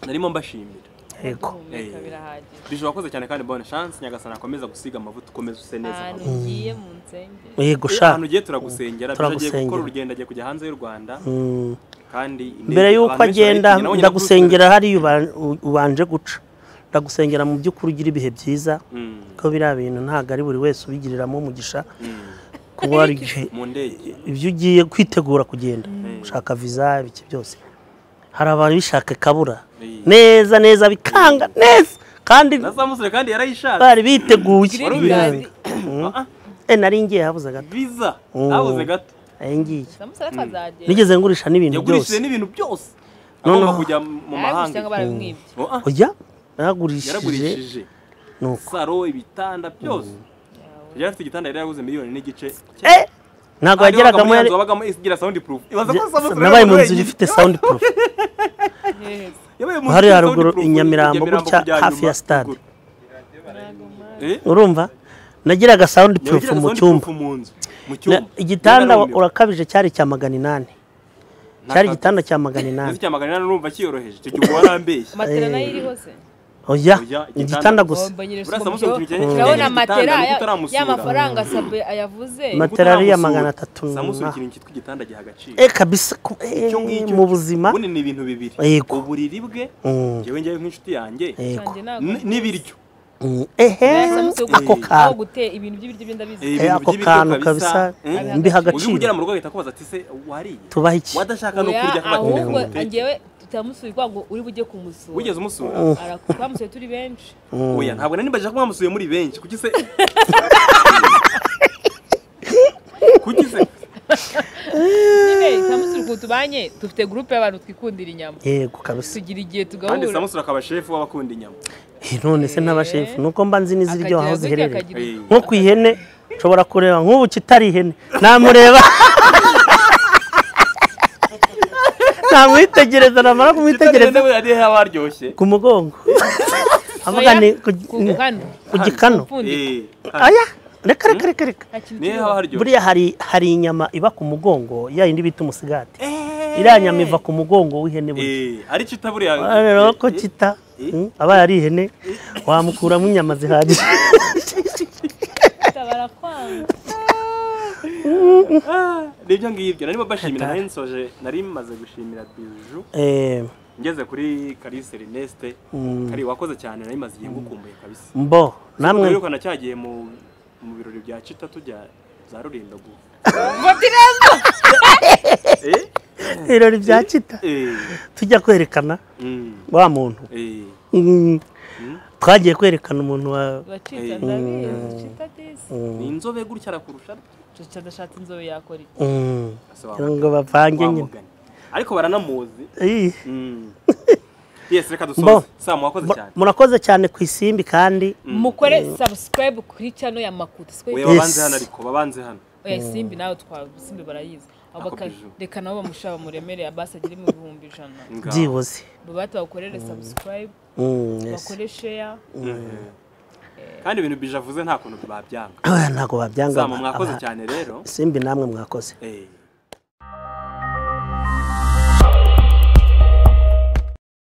narimo mbashimira Yego. duhumeka birahagije bisho wakoze cyane kandi bonne chance nyagasana akomeza gusiga amavuta ukomeze use neza ahantu mama. ugiye mu nsengero yego Eh, sha ahantu ugiye turagusengera bisho agiye gukora turagusengera. urugendo agiye kujya hanze y'u rwanda Mm. kandi mbere y'uko agenda ndagusengera hariya uba- u- ubanje guca ndagusengera mu by'ukuri ugira ibihe byiza ko biriya bintu ntabwo ari buri wese ubigiriramo umugisha kuba hari igihe mu ndege ibyo ugiye kwitegura kugenda gushaka viza ibiki byose hari ababishaka kabura Eh. neza neza bikanga neza kandi na za musore kandi yarayishatse bari biteguye Wari bikanga. Ah, ah, Eh, nari ngiye habuze gato visa Mm. habuze gato nari ngiye samusara twazagera nigeze ngurisha n'ibintu yagurishije byose n'ibintu byose No, agomba no. kujya mu mahanga usanga barabimwibye Oh, ah, ujya naragurishije yaragurishije nuko saro ibitanda byose yari afite igitanda yari yaguze miliyoni n'igice eh ntabwo yageragamo yari wabagamo isigira sound proof ibaza ko Samusure yari nabaye mu nzu wenyine. ifite sound proof heza yabaye mu nzu hariya ifite haruguru soundproof, i Nyamirambo gutya kujya hafi ya inyuma, stade ruguru. ntabwo mpari Eh? urumva nagiraga sound proof Yagiraga mu sound cyumba proof mu nzu mu Na- cyumba igitanda Yari urakabije cyari cya magana inani Nta cyari kato. igitanda cya magana inani Ese cya magana inani urumva kiyoroheje icyo gihe warambeshye matera nayo iriho se Oya, oya igitanda igitanda gusa Mbonye Buriya iruswa mu Samusure byo- ukintu kijyanye urabona n'igitanda, matera nuko ya- utaramusura. y'amafaranga sabe yavuze Matera ari iya Utaramusura. magana atatu na- Samusure ikintu cyitwa igitanda giha agaciro eh kabisa ku- eh, Icyo ngicyo mu buzima ubundi ni ibintu bibiri Yego. uburiri bwe Mm, njyewe njyewe nk'inshuti yanjye yego Kanjye ntabwo n- n'ibiryo Mm, ehe ako aho kantu gutera ibintu by'ibiryo ndabizeza Eh, ibintu ako by'ibiryo kantu kabisa eh? Ari mbiha hagati. Uje kugera agaciro mu rugo ahita akubaza ati se wariye tubaha iki wadashaka no kurya oya akaba ahubwo akumva ute? njyewe tutamusuye kubera ngo uri bujye kumusura wigeze umusura Ara- twamusuye turi benshi oya ntabwo nari mbajije ko mwamusuye muri benshi kuki se kuki se nyine tutamusuye ukuntu tubanye dufite gurupe y'abantu twikundira inyama yego kabisa tugira igihe kandi tugahura samusura akaba shefu w'abakunda inyama Eh, none se n'abashefu nuko mba nzi n'iziryoha aho akagira gutya, ziherereye akagira Eh, nko ku ihene nshobora kureba nk'ubu kitari ihene namureba namwitegereza namara kumwitegereza kitagenda yari abaryoshye ku mugongo avuga Oya, ni ku gikanu ku gikano upfundika Eh, kandi aya reka reka reka reka nta kintu niyo haba kiriho haryoshye buriya hari hari inyama iba ku mugongo ya yindi bita umusigati iriya nyama iva ku mugongo w'ihene burya Eh, ari cyo itaburiya rero ko kita mm, abaye ari ihene wamukuramo inyama zihagije barakwanga nibyo ngibyo narimo bashimira nari nsoje nari maze gushimira biju Eh, ngeze kuri kalise rineste Mm. kari wakoze cyane nari maze igihe ngukumbuye kabisa mbo namwe urabona cyagiye mu mu birori bya cita tujya za rulindo gu Eh, ibirori bya kita eh, tujya kwerekana mm, wa muntu eh, Mm. Mm. twagiye kwerekana umuntu wa bacita ndabizi cita disi ni inzobe gutya arakurusha cita adashatse inzobe yakora iki Mm. Ese wa- kugira ngo bavange nyine wamugani. ariko baranamuzi Ih. Mm. yes reka Mbo. dusoze samu wakoze Mu- cyane murakoze cyane ku isimbi kandi mukore subscribe kuri channel ya makuta oya sikwe Yes. babanze hano ariko babanze hano oya simbi nawe twa simbi barayizi abo Ako baka- biju. reka nabo bamushaba muremere abasi agire mu bihumbi ijana Ngaho. byibuze babati bakorere subscribe Mm, yes. bakore share Eh. kandi ibintu bije avuze nta kuntu babyanga Ah, ntabwo babyanga samu mwakoze cyane rero isimbi namwe mwakoze Eh.